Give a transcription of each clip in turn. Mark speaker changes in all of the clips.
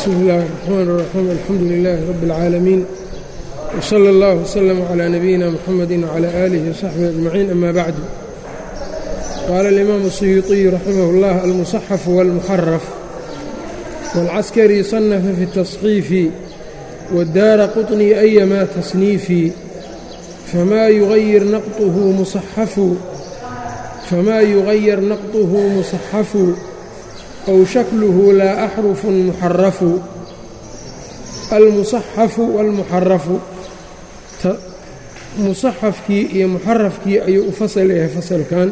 Speaker 1: bsmi اllahi الرxmaan الرaxيim alxamdu lilaahi rabi اlcaalamiin wslى اllah wslm عlى nabiyina mxamedi wعlى alih وsaxbihi aجmaciin ama bacdu qaala اlimaamu الsuyuuطiyu raximah اllah almuصaxaf wاlmuxaraf wاlcaskari صanafa fi الtaصxiifi wاdaara quطni ayama tasniifi fama yugayir naqطhu muصaxafu fma yugayar naqطhu muصaxafu أw shakluhu laa axrufu muxarafu almusaxafu wاlmuxarafu musaxafkii iyo muxarafkii ayuu u fasal yahay fasalkan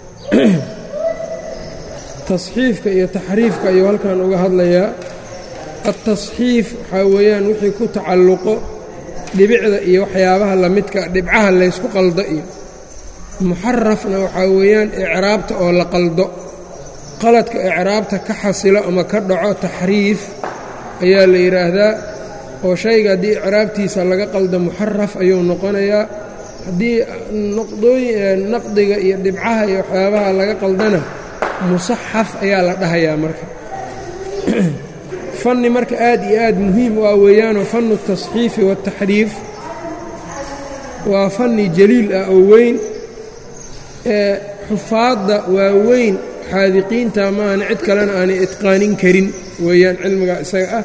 Speaker 1: tasxiifka iyo taxriifka ayuu halkan uga hadlayaa altasxiif waxaa weeyaan wixii ku tacalluqo dhibicda iyo waxyaabaha lamidka dhibcaha laysku qaldo iyo muxarafna waxaa weeyaan icraabta oo la qaldo qaladka icraabta ka xasilo ama ka dhaco taxriif ayaa la yidhaahdaa oo shayga haddii icraabtiisa laga qaldo muxaraf ayuu noqonayaa haddii naqdiga iyo dhibcaha iyo waxyaabaha laga qaldana musaxaf ayaa la dhahayaa marka fanni marka aad iyo aad muhiim u ah weeyaanoo fannu tasxiifi waataxriif waa fanni jaliil ah oo weyn ee xufaadda waa weyn xaadiqiinta maahana cid kalena aanay itqaanin karin weeyaan cilmiga isaga ah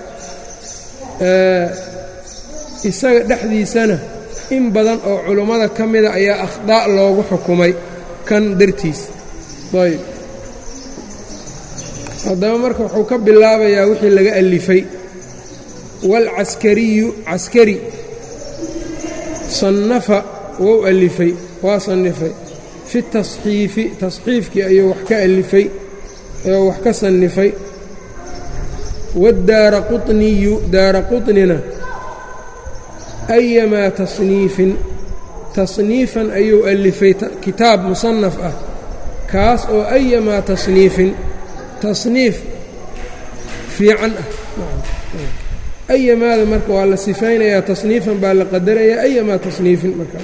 Speaker 1: isaga dhexdiisana in badan oo culummada ka mida ayaa akhdaa' loogu xukumay kan dartiis ayb haddaba marka wuxuu ka bilaabayaa wixii laga alifay waalcaskariyu caskari sannafa wou alifay waa sannifay fi tasxiifi tasxiifkii ayuu wax ka alifay oo wax ka sannifay waaddaara quطniyu daara quطnina ayamaa tasniifin tasniifan ayuu alifay kitaab musanaf ah kaas oo ayamaa tasniifin tasniif fiican ah ayamaada marka waa la sifaynayaa tasniifan baa la qadarayaa ayamaa tasniifin marka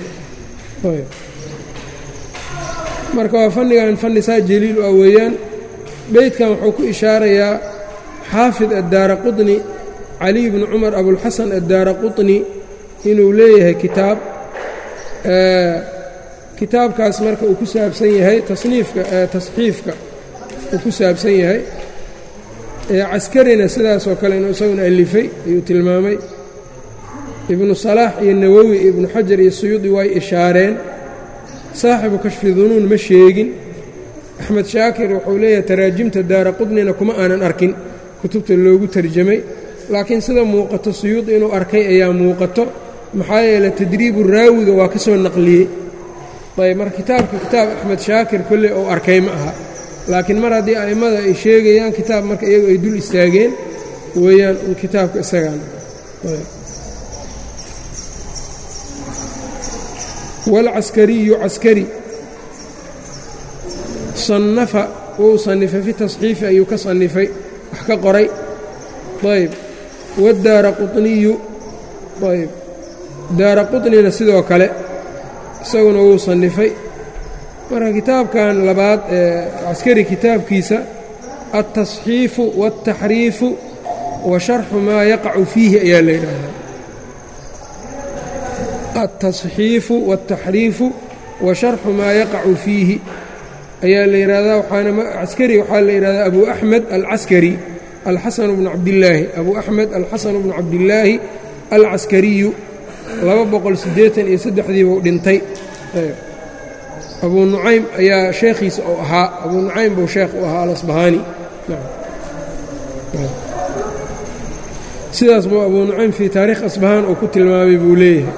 Speaker 1: marka waa fannigan fanni saa jaliil u ah weeyaan beydkan wuxuu ku ishaarayaa xaafid addaara quطni caliy bni cumar abulxasan addaara quطni inuu leeyahay kitaab kitaabkaas marka uu ku saabsan yahay tasniifka tasxiifka uu ku saabsan yahay caskarina sidaasoo kale inuu isaguna alifay ayuu tilmaamay ibnu salaax iyo nawowi iyo ibnu xajar iyo suyuudi way ishaareen saaxibu kashfi dunuun ma sheegin axmed shaakir wuxuu leeyahay taraajimta daara qudnina kuma aanan arkin kutubta loogu tarjamay laakiin sida muuqato suyuudi inuu arkay ayaa muuqato maxaa yeeley tadriibu raawiga waa ka soo naqliyey ayb marka kitaabka kitaab axmed shaakir kolley uu arkay ma aha laakiin mar haddii a'immada ay sheegayaan kitaab marka iyagu ay dul istaageen weeyaan kitaabka isagaan waalcaskariyu caskari sannafa wuu sannifay fi tasxiifi ayuu ka sannifay wax ka qoray ayb waaddaara quطniyu ayb daara quطnina sidoo kale isaguna wuu sannifay marka kitaabkan labaad ee caskari kitaabkiisa altasxiifu waاltaxriifu wa sharxu maa yaqacu fiihi ayaa la yidhaahdaa altasxiifu waاltaxriifu wa sharxu maa yaqacu fiihi ayaa la yidhahdaa waxaana caskari waxaa la yidhahdaa abu axmed alcaskari alxasanu bnu cabdillaahi abu axmed alxasanu bnu cabdillaahi alcaskariyu laba boqol siddeetan iyo saddexdii buu dhintay abuu nucaym ayaa sheekhiisa uu ahaa abuu nucaym buu sheekh u ahaa alasbahaani sidaas buu abuu nucaym fii taariikh asbahaan uu ku tilmaamay buu leeyahay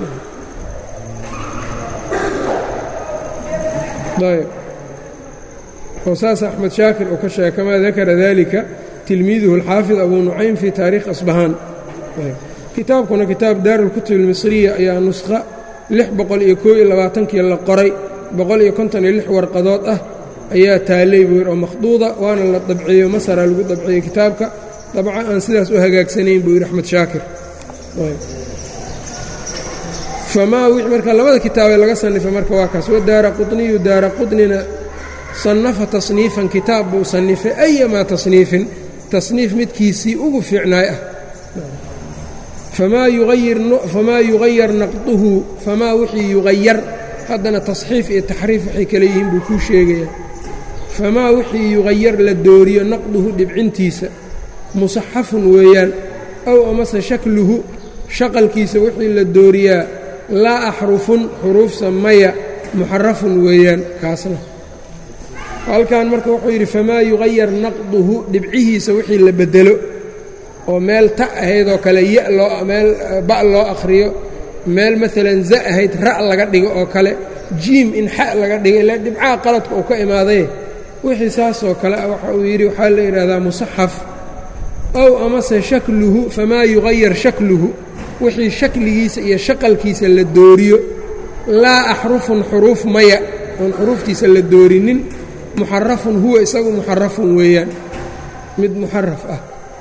Speaker 1: ayb oo saas axmed shaakir uu ka sheegay kamaa dakara dalika tilmiiduhu alxaafid abuu nucaym fii taariikh asbahaan kitaabkuna kitaab daarulkutub almisriya ayaa nusqa lix boqol iyo koo iyo labaatankii la qoray boqol iyo konton iyo lix warqadood ah ayaa taallay buu yidhi oo makhduuda waana la dabciyo masara lagu dabciyey kitaabka dabca aan sidaas u hagaagsanayn buu yidhi axmed shaakir famaa wix marka labada kitaabee laga sannifay marka waa kaas wadaara quطniyu daara quطnina sannafa tasniifan kitaab buu sannifay ayamaa tasniifin tasniif midkiisii ugu fiicnaay ah famaa yugayar naqduhu famaa wixii yugayar haddana tasxiif iyo taxriif waxay kale yihiin buu kuu sheegayaa famaa wixii yugayar la dooriyo naqduhu dhibcintiisa musaxafun weeyaan ow amase shakluhu shaqalkiisa wixii la dooriyaa laa axrufun xuruufsa maya muxarafun weeyaan kaasna halkan marka wuxuu yidhi famaa yugayar naqduhu dhibcihiisa wixii la beddelo oo meel ta ahayd oo kale ya loo meel ba' loo akhriyo meel maalan za ahayd ra' laga dhigo oo kale jiim in xa laga dhigo ilaa dhibcaha qaladka uu ka imaaday wixii saasoo kale ah waxa uu yidhi waxaa la yidhaahdaa musaxaf ow amase shakluhu famaa yugayar shakluhu wixii shakligiisa iyo shaqalkiisa la dooriyo laa axrufun xuruuf maya oon xuruuftiisa la doorinin muxarafun huwa isagu muxarafun weeyaan mid muxaraf ah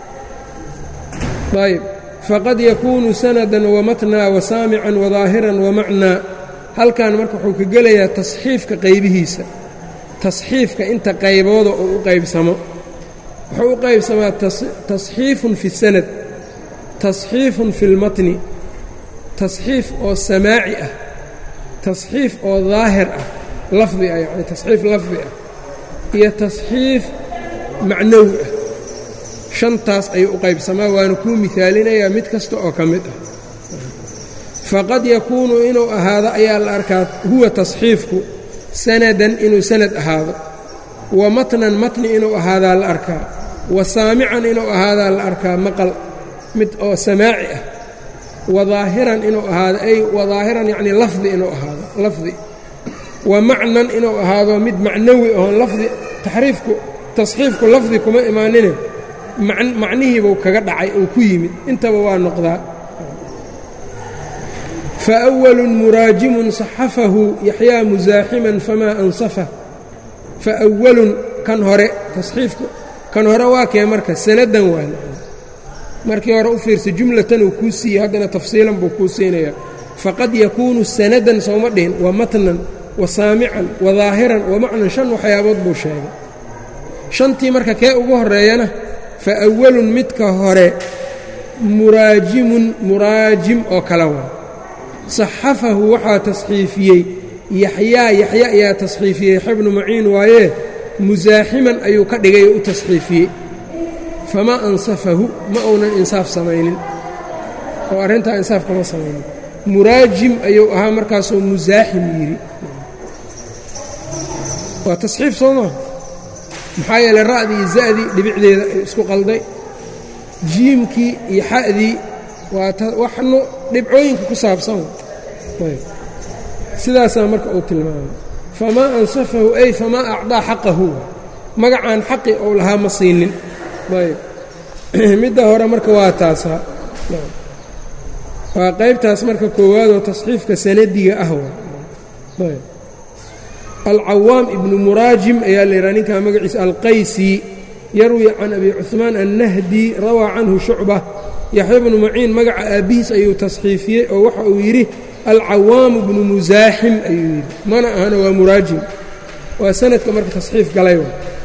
Speaker 1: ayb faqad yakuunu sanadan wamatnaa wasaamican wadaahiran wamacnaa halkan marka wuxuu ka gelayaa tasxiifka qaybihiisa tasxiifka inta qaybooda uu u qaybsamo wuxuu u qaybsamaa tasxiifun fi sanad tasxiifun fi lmatni tasxiif oo samaaci ah tasxiif oo daahir ah lafdi ah yani tasxiif lafdi ah iyo tasxiif macnawi ah shantaas ayuu u qaybsamaa waana kuu mihaalinayaa mid kasta oo ka mid ah faqad yakuunu inuu ahaado ayaa la arkaa huwa tasxiifku sanadan inuu sanad ahaado wa matnan matni inuu ahaadaa la arkaa wa saamican inuu ahaadaa la arkaa maqal mid oo samaaci ah wa daahiran inuu ahaado ay wa daahiran yacnii lafdi inuu ahaado lafdi wa macnan inuu ahaado mid macnawi oon lafdi taxriifku tasxiifku lafdi kuma imaanine macnihiibuu kaga dhacay uu ku yimid intaba waa noqdaa faأwalun muraajimun صaxafahu yaxyaa musaaximan famaa ansafa faأwalun kan hore tasxiifka kan hore waa kee marka sanadan waa markii hore u fiirsa jumlatan uu kuu siiyey haddana tafsiilan buu kuu siinayaa faqad yakuunu sanadan sooma dhihin wa matnan wa saamican wa daahiran wa macnan shan waxyaabood buu sheegay shantii marka kee ugu horreeyana faawalun midka hore muraajimun muraajim oo kale waa saxafahu waxaa tasxiifiyey yaxyaa yaxya ayaa tasxiifiyey yaxya bnu maciin waayee musaaximan ayuu ka dhigay oo u tasxiifiyey famaa ansafahu ma uunan insaaf samaynin oo arrintaa insaaf kama samaynin muraajim ayuu ahaa markaasoo musaaxim yidhi waa tasxiif soo maa maxaa yeeley ra'dii iyo za'dii dhibicdeeda ay isku qalday jiimkii iyo xa'dii waa waxnu dhibcooyinka ku saabsan sidaasaa marka uu tilmaamay famaa ansafahu ay famaa acdaa xaqahu magacaan xaqi ou lahaa ma siinin ayb midda hore marka waa taasaa waa qaybtaas marka koowaadoo tasxiifka sanadiga ah ayb alcawaam ibnu muraajim ayaa la yidhaha ninkaa magaciisa alqaysi yarwi can abi cuثmaan annahdi rawaa canhu shucba yaxya bnu maciin magaca aabbihiis ayuu tasxiifiyey oo waxa uu yidhi alcawaamu bnu musaaxim ayuu yidhi mana ahana waa muraajim waa sanadka marka tasxiif galay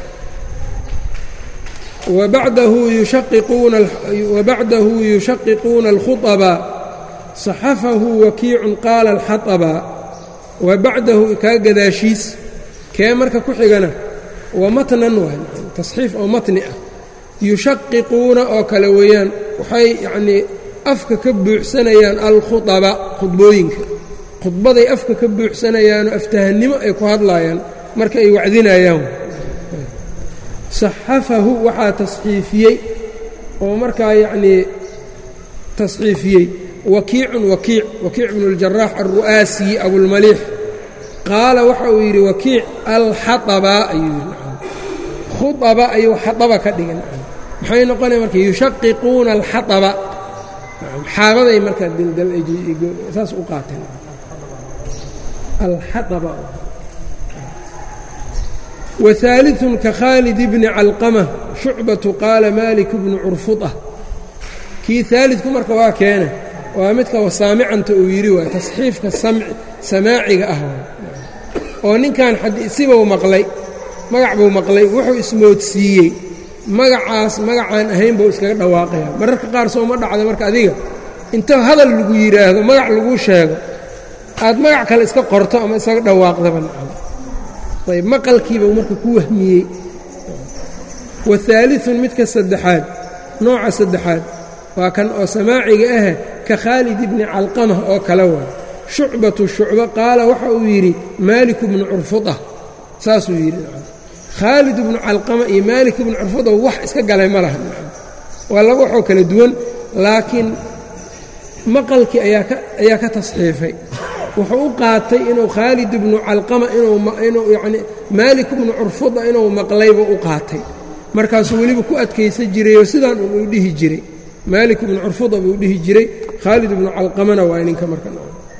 Speaker 1: wabacdahu yushaqiquuna alkhuطba صaxafahu wakiicun qaala alxaطba wa bacdahu kaa gadaashiis kee marka ku xigana waa matnan waay tasxiif oo matni ah yushaqiquuna oo kale weeyaan waxay yacnii afka ka buuxsanayaan alkhuطaba khudbooyinka khudbaday afka ka buuxsanayaanoo aftahannimo ay ku hadlaayaan marka ay wacdinayaan saxafahu waxaa tasxiifiyey oo markaa yacnii tasxiifiyey wakiicun wakiic wakiic bnu اljaraax alru'aasi abulmaliix qaala waxa uu yidhi wakiic alxaطaba ayuu yidhi khuطaba ayuu xaطaba ka dhigan maxay noqonaya marka yushaqiquuna alxaطaba xaabaday markaa saas u qaateen alxaطaba وثالث kakhaalid bni calqamة shucbaةu qaala malik bnu curfuطة kii aalidku marka waa keena waa midka wasaamicanta uu yidhi waay tasxiifka samaaciga ah oo ninkan sibuu maqlay magac buu maqlay wuxuu ismoodsiiyey magacaas magacaan ahayn buu iskaga dhawaaqaya mararka qaar soo ma dhacdo marka adiga inta hadal lagu yidhaahdo magac laguu sheego aad magac kale iska qorto ama isaga dhawaaqdaba nacam ayb maqalkiibau marka ku wahmiyey wahaaliثun midka saddexaad nooca saddexaad waa kan oo samaaciga ah ka khaalid ibni calqama oo kale waa shucbatu shucba qaala waxa uu yidhi maaliku bnu curfuda saasuu yidhi khaalid ibnu calqama iyo maalik ibnu curfuda wax iska galay ma laha waa laba waxoo kala duwan laakiin maqalkii ayaa ka tasxiifay wuxuu u qaatay inuu khaalid ibnu calqama inuu yani maalik ibnu curfuda inuu maqlayba u qaatay markaasuu weliba ku adkaysan jirayoo sidaan un uu dhihi jiray maalik ibnu curfuda buu dhihi jiray khaalid ibnu calqamana waa ninka marka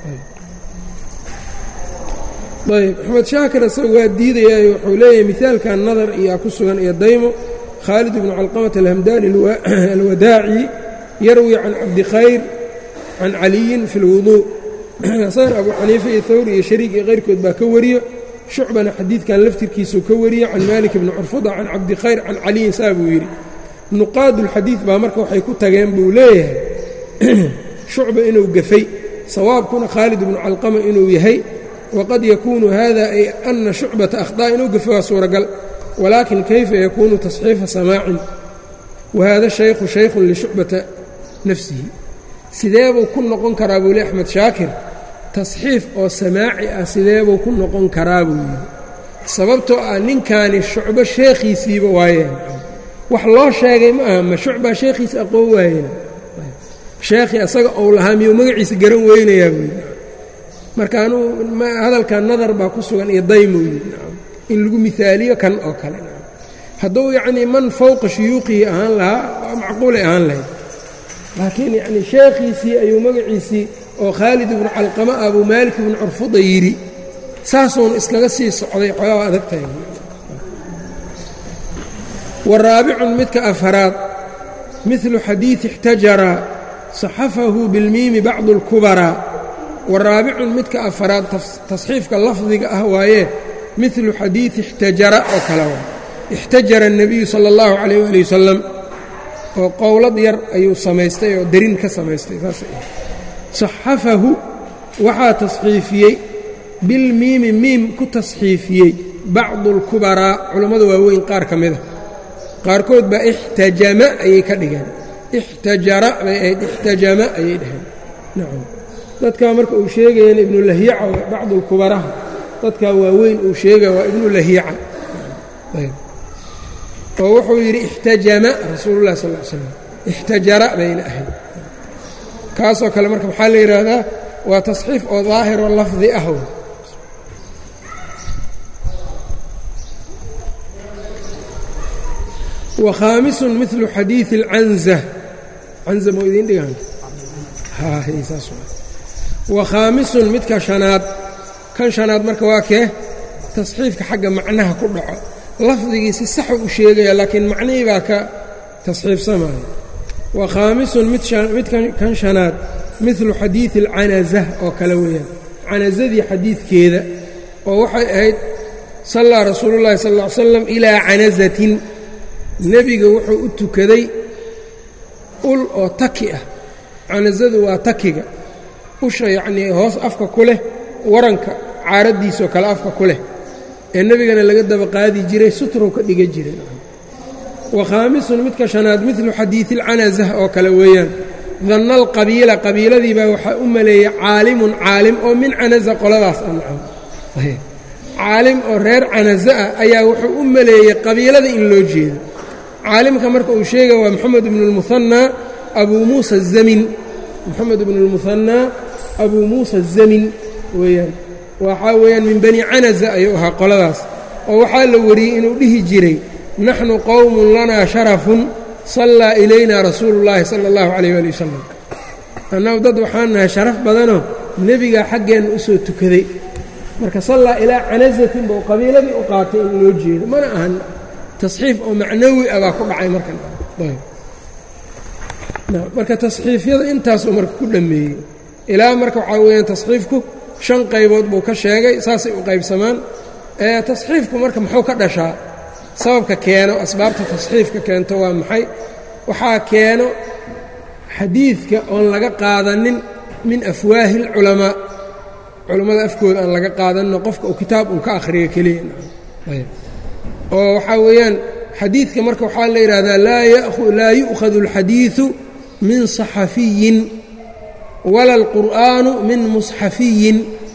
Speaker 1: ayb axmed shaakir isaga waa diidayaayo wuxuu leeyahay mihaalkan nadar iyaa ku sugan iyo daymo khaalid ibnu calqamata alhamdaani alwadaaci yarwi can cabdikhayr can caliyin fi اlwuduu saar abu xaniifa iyo hawri iyo shariik iyo kayrkood baa ka wariyo shucbana xadiidkan laftirkiisuu ka wariyo can maalik bni curfuda can cabdikhayr can caliyin saa buu yidhi nuqaadulxadiid baa marka waxay ku tageen buu leeyahay shucba inuu gafay sawaabkuna khaalid ibnu calqama inuu yahay waqad yakuunu hada ay ana shucbata akhطaa inuu gafay waa suuragal walaakin kayfa yakuunu tasxiifa samaacin wahada shaykhu shaykhun lishucbata nafsihi sideebuu ku noqon karaa buu le axmed shaakir tasxiif oo samaaci ah sideebuu ku noqon karaa buu yidhi sababtoo ah ninkaani shucbo sheekhiisiiba waayeen wax loo sheegay ma aha ma shucbaa sheekhiisa aqoon waayena sheekhii asaga ou lahaa miyuu magaciisa garan weynayaa buu yidhi marka anuu hadalkan nadar baa ku sugan iyo daymuu yidhi in lagu miaaliyo kan oo kale hadduu yacnii man fowqa shuyuuqihi ahaan lahaa waa macquulay ahaan lahayd laakiin yacnii sheekhiisii ayuu magaciisii oo khaalid ibnu calqama ah buu maalik ibnu curfuda yidhi saasuun iskaga sii socday xoogaa adag tahay wa raabicun midka afaraad midlu xadiidi ixtajara saxafahu bilmiimi bacdu اlkubaraa wa raabicun midka afaraad tasxiifka lafdiga ah waayee midlu xadiidi ixtajara oo kale waa ixtajara الnabiyu salى اllahu calayh ali wasalam oo qowlad yar ayuu samaystay oo darin ka samaystay saas saxafahu waxaa tasxiifiyey bilmiimi miim ku tasxiifiyey bacdu اlkubaraa culammada waaweyn qaar ka mida qaarkood baa ixtajama ayay ka dhigeen ixtajara bay ahayd ixtajama ayay dhaheen nacam dadkaa marka uu sheegayana ibnu lahyaca bacdu اlkubaraha dadkaa waaweyn uu sheegaya waa ibnu lahyaca oo wuxuu yidhi ixtajama rasuulu lah sal l slam ixtajara bayna ahayd kaasoo kale marka maxaa la yidhaahdaa waa tasxiif oo daahiro lafdi ah wa khaamisun milu xadiidi اlcanza canza moo idiin dhigaan saas wa khaamisun midka shanaad kan shanaad marka waa kee tasxiifka xagga macnaha ku dhaco lafdigii si saxu u sheegaya laakiin macnihii baa ka tasxiifsamaya wa khaamisun midkan shanaad midlu xadiidi alcanaza oo kale weeyaan canazadii xadiidkeeda oo waxay ahayd sallaa rasuulu llahi sal ll ly slam ilaa canazatin nebiga wuxuu u tukaday ul oo taki ah canazadu waa takiga usha yacnii hoos afka ku leh waranka caaraddiisoo kale afka ku leh ee nebigana laga daba qaadi jiray sutrow ka dhiga jiray wa khaamisun midka shanaad midlu xadiidi alcanazah oo kale weeyaan danna alqabiila qabiiladiibaa waxaa u maleeyey caalimun caalim oo min canaza qoladaas ancam caalim oo reer canaza ah ayaa wuxuu u maleeyey qabiilada in loo jeedo caalimka marka uu sheegaya waa moxamed ibnu lmuhanaa abuu muusa zamin moxamed ibnu lmuhanaa abuu muusa zamin weeyaan waxaa weeyaan min bani canaza ayuu ahaa qoladaas oo waxaa la wariyey inuu dhihi jiray naxnu qowmun lanaa sharafun sallaa ilayna rasuulu llaahi sala allahu calayh waali wasalam annagu dad waxaan nahay sharaf badanoo nebigaa xaggeenna u soo tukaday marka sallaa ilaa canazatin buu qabiiladii u qaatay in loo jeedo mana ahan tasxiif oo macnawi ah baa ku dhacay markan marka tasxiifyada intaasuu marka ku dhammeeyey ilaa marka waxaa weeyaan tasxiifku shan qaybood buu ka sheegay saasay u qaybsamaan tasxiifku marka muxuu ka dhashaa sababka keeno asbaabta tasxiifka keento waa maxay waxaa keeno xadiidka oon laga qaadanin min afwaahi اlculamaa culammada afkooda aan laga qaadanno qofka uu kitaab un ka akhriyo keliya oo waxaa weeyaan xadiidka marka waxaa la yidhaahdaa laa yu'khadu اlxadiiثu min صaxafiyin wala اlqur'aanu min musxafiyin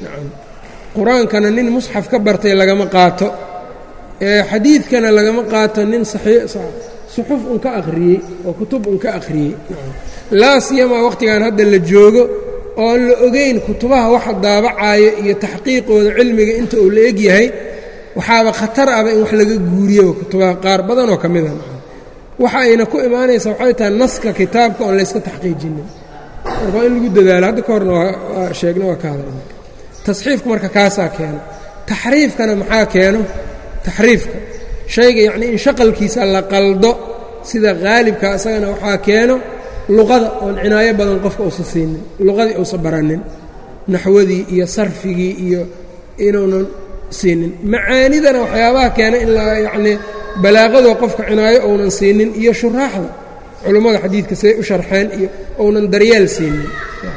Speaker 1: qur-aankana nin musxaf ka bartay lagama qaato xadiidkana lagama qaato nin suxuf un ka akhriyey oo kutub un ka akhriyey laa siyamaa wakhtigan hadda la joogo oon la ogeyn kutubaha waxa daabacaayo iyo taxqiiqooda cilmiga inta uu la eg yahay waxaaba khatar aba in wax laga guuriyoba kutubaha qaar badanoo ka mida waxa ayna ku imaanaysaa waxay tahay naska kitaabka oon layska taxqiijinin marka waa in lagu dadaalo hadda ka horna waa sheegna waa ka hadalna tasxiifku marka kaasaa keeno taxriifkana maxaa keeno taxriifka shayga yacnii in shaqalkiisa la qaldo sida qaalibka isagana waxaa keeno luqada oon cinaayo badan qofka uusan siinin luqadii uusan baranin naxwadii iyo sarfigii iyo inuunan siinin macaanidana waxyaabaha keena in la yacnii balaaqadoo qofka cinaayo ounan siinin iyo shuraaxda culummada xadiidka siday u sharxeen iyo ounan daryeel siinin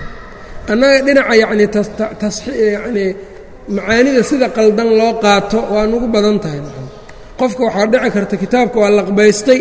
Speaker 1: annaga dhinaca yacnii yacnii macaanida sida qaldan loo qaato waa nugu badan tahay qofka waxaa dhici karta kitaabka waa laqbaystay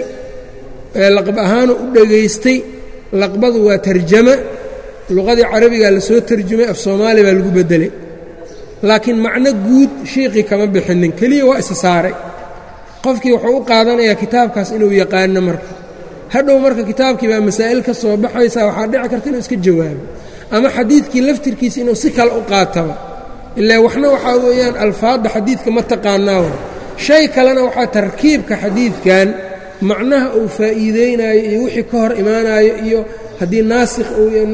Speaker 1: laqb ahaanu u dhegaystay laqbadu waa tarjama luqadii carabigaa la soo tarjumay af soomaali baa lagu beddelay laakiin macno guud shiiqii kama bixinin keliya waa isa saaray qofkii wuxuu u qaadanayaa kitaabkaas inuu yaqaano marka hadhow marka kitaabkii baa masaa'il ka soo baxaysa waxaa dhici karta inuu iska jawaabo ama xadiidkii laftirkiisa inuu si kale u qaataba ilaa waxna waxaa weeyaan alfaadda xadiidka ma taqaanaa shay kalena waxaa tarkiibka xadiidkan macnaha uu faa'iideynayo iyo wixii ka hor imaanayo iyo haddii naasikh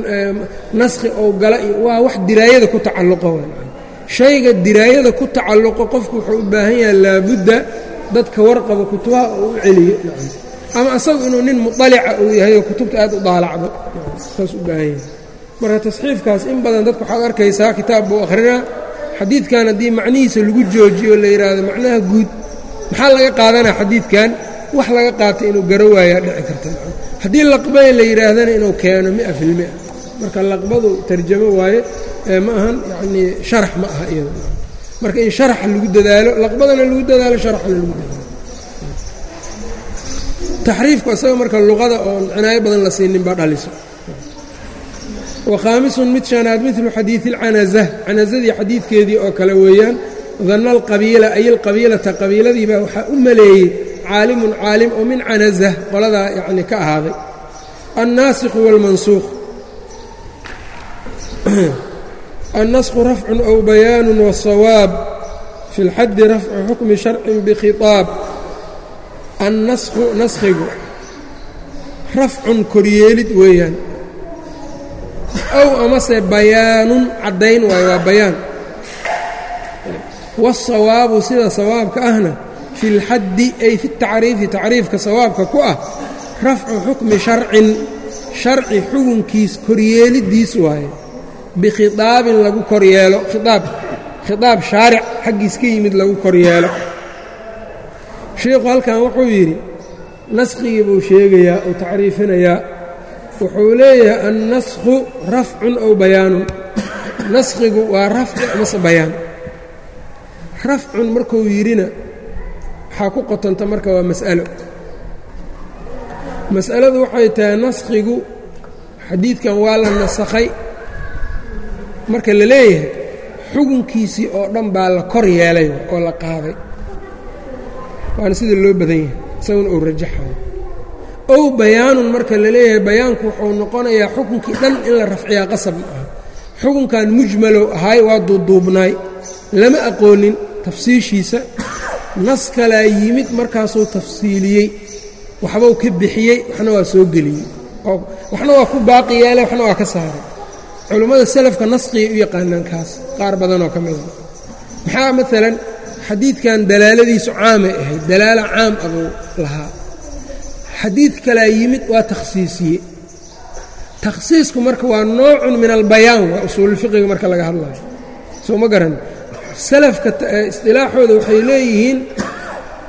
Speaker 1: naskhi ou gala iyo waa wax diraayada ku tacalluqo shayga diraayada ku tacalluqo qofku wuxuu u baahan yahay laabudda dadka warqaba kutubaha oo u celiyo ama asagu inuu nin muطalica uu yahay oo kutubta aad u daalacdo saas u baahan yahay marka tasxiifkaas in badan dadka waxaad arkaysaa kitaab buu akhrinaa xadiidkan haddii macnihiisa lagu joojiyo la yidhaahdo macnaha guud maxaa laga qaadanaa xadiidkan wax laga qaatay inuu garo waayaa dhici karta haddii laqbay la yidhaahdana inuu keeno mia filmia marka laqbadu tarjamo waaye ma ahan yacnii sharax ma aha iyada marka in sharaxa lagu dadaalo laqbadana lagu dadaalo sharaxna lagu dadaalo taxriifku isaga marka luqada oon cinaayo badan la siinin baa dhaliso wakhaamisun mid shanaad midlu xadiidi اlcanaza canazadii xadiidkeedii oo kale weeyaan danna alqabiila ay alqabiilata qabiiladiibaa waxaa u maleeyey caalimun caalim oo min canaza qoladaa yacni ka ahaaday annaasikhu wاlmansuuq annasku rafcun ow bayaanu wالsawaab fi اlxaddi rafcu xukmi sharcin bkhiطaab annasku naskhigu rafcun koryeelid weeyaan ow amase bayaanun caddayn waayo waa bayaan waasawaabu sida sawaabka ahna fi اlxaddi ay fi اtacriifi tacriifka sawaabka ku ah rafcu xukmi sharcin sharci xukunkiis koryeeliddiis waaye bikhiطaabin lagu koryeelo khiaab khiطaab shaaric xaggiis ka yimid lagu koryeelo sheikhu halkan wuxuu yidhi naskhigii buu sheegayaa uu tacriifinayaa wuxuu leeyahay annasku rafcun ow bayaanun naskhigu waa rafci amase bayaan rafcun markuu yidhina waxaa ku qotanta marka waa mas'alo mas'aladu waxay tahay naskhigu xadiidkan waa la nasakhay marka la leeyahay xukunkiisii oo dhan baa la kor yeelay oo la qaaday waana sida loo badan yahay isaguna uu rajaxayo ow bayaanun marka la leeyahay bayaanku wuxuu noqonayaa xukunkii dhan in la rafciyaa qasab ma aha xukunkan mujmalow ahaay waa duuduubnaay lama aqoonin tafsiishiisa nas kalaa yimid markaasuu tafsiiliyey waxbuu ka bixiyey waxna waa soo geliyey oo waxna waa ku baaqi yeelay waxna waa ka saaray culummada salafka nasqigay u yaqaanaan kaas qaar badanoo ka mida maxaa maalan xadiidkan dalaaladiisu caamay ahayd dalaalo caam abuu lahaa xadiid kalaa yimid waa takhsiisiye takhsiisku marka waa noocun min albayaan waa usuululfiqiga marka laga hadlayo soo ma garan salafka isdilaaxooda waxay leeyihiin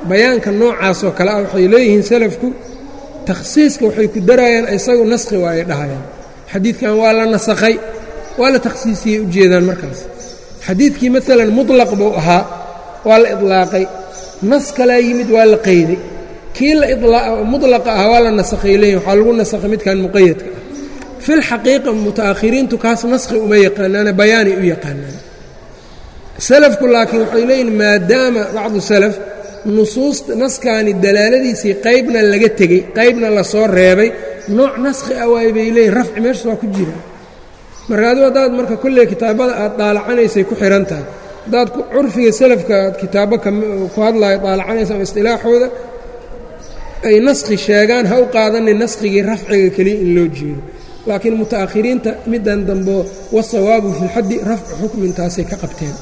Speaker 1: bayaanka noocaasoo kale ah waxay leeyihiin salafku takhsiiska waxay ku darayaan isagu naskhi waa ay dhahayaan xadiidkan waa la nasakhay waa la takhsiisiyey ujeedaan markaas xadiidkii maalan mutlaq buu ahaa waa la idlaaqay nas kalaa yimid waa la qayday kii mutlaqa ahaa waa la nasakhay leeyihin waxaa lagu nasakhay midkan muqayadka ah filxaqiiqa muta'akhiriintu kaas naskhi uma yaqaanaane bayaanay u yaqaanaan salafku laakiin waxay leeyihin maadaama bacdu salaf nusuusta naskaani dalaaladiisii qaybna laga tegey qaybna lasoo reebay nooc naskhi ah waay bay leeyihin rafci meeshas waa ku jira marka adu haddaad marka kolley kitaabada aad daalacanaysay ku xihan tahay haddaad curfiga salafka aad kitaabo ku hadlaayo daalacanaysa ama istilaaxooda ay naskhi sheegaan ha u qaadanin naskhigii rafciga keliya in loo jeedo laakiin muta'akhiriinta middan dambo wasawaabu fi lxaddi rafcu xukmintaasay ka qabteen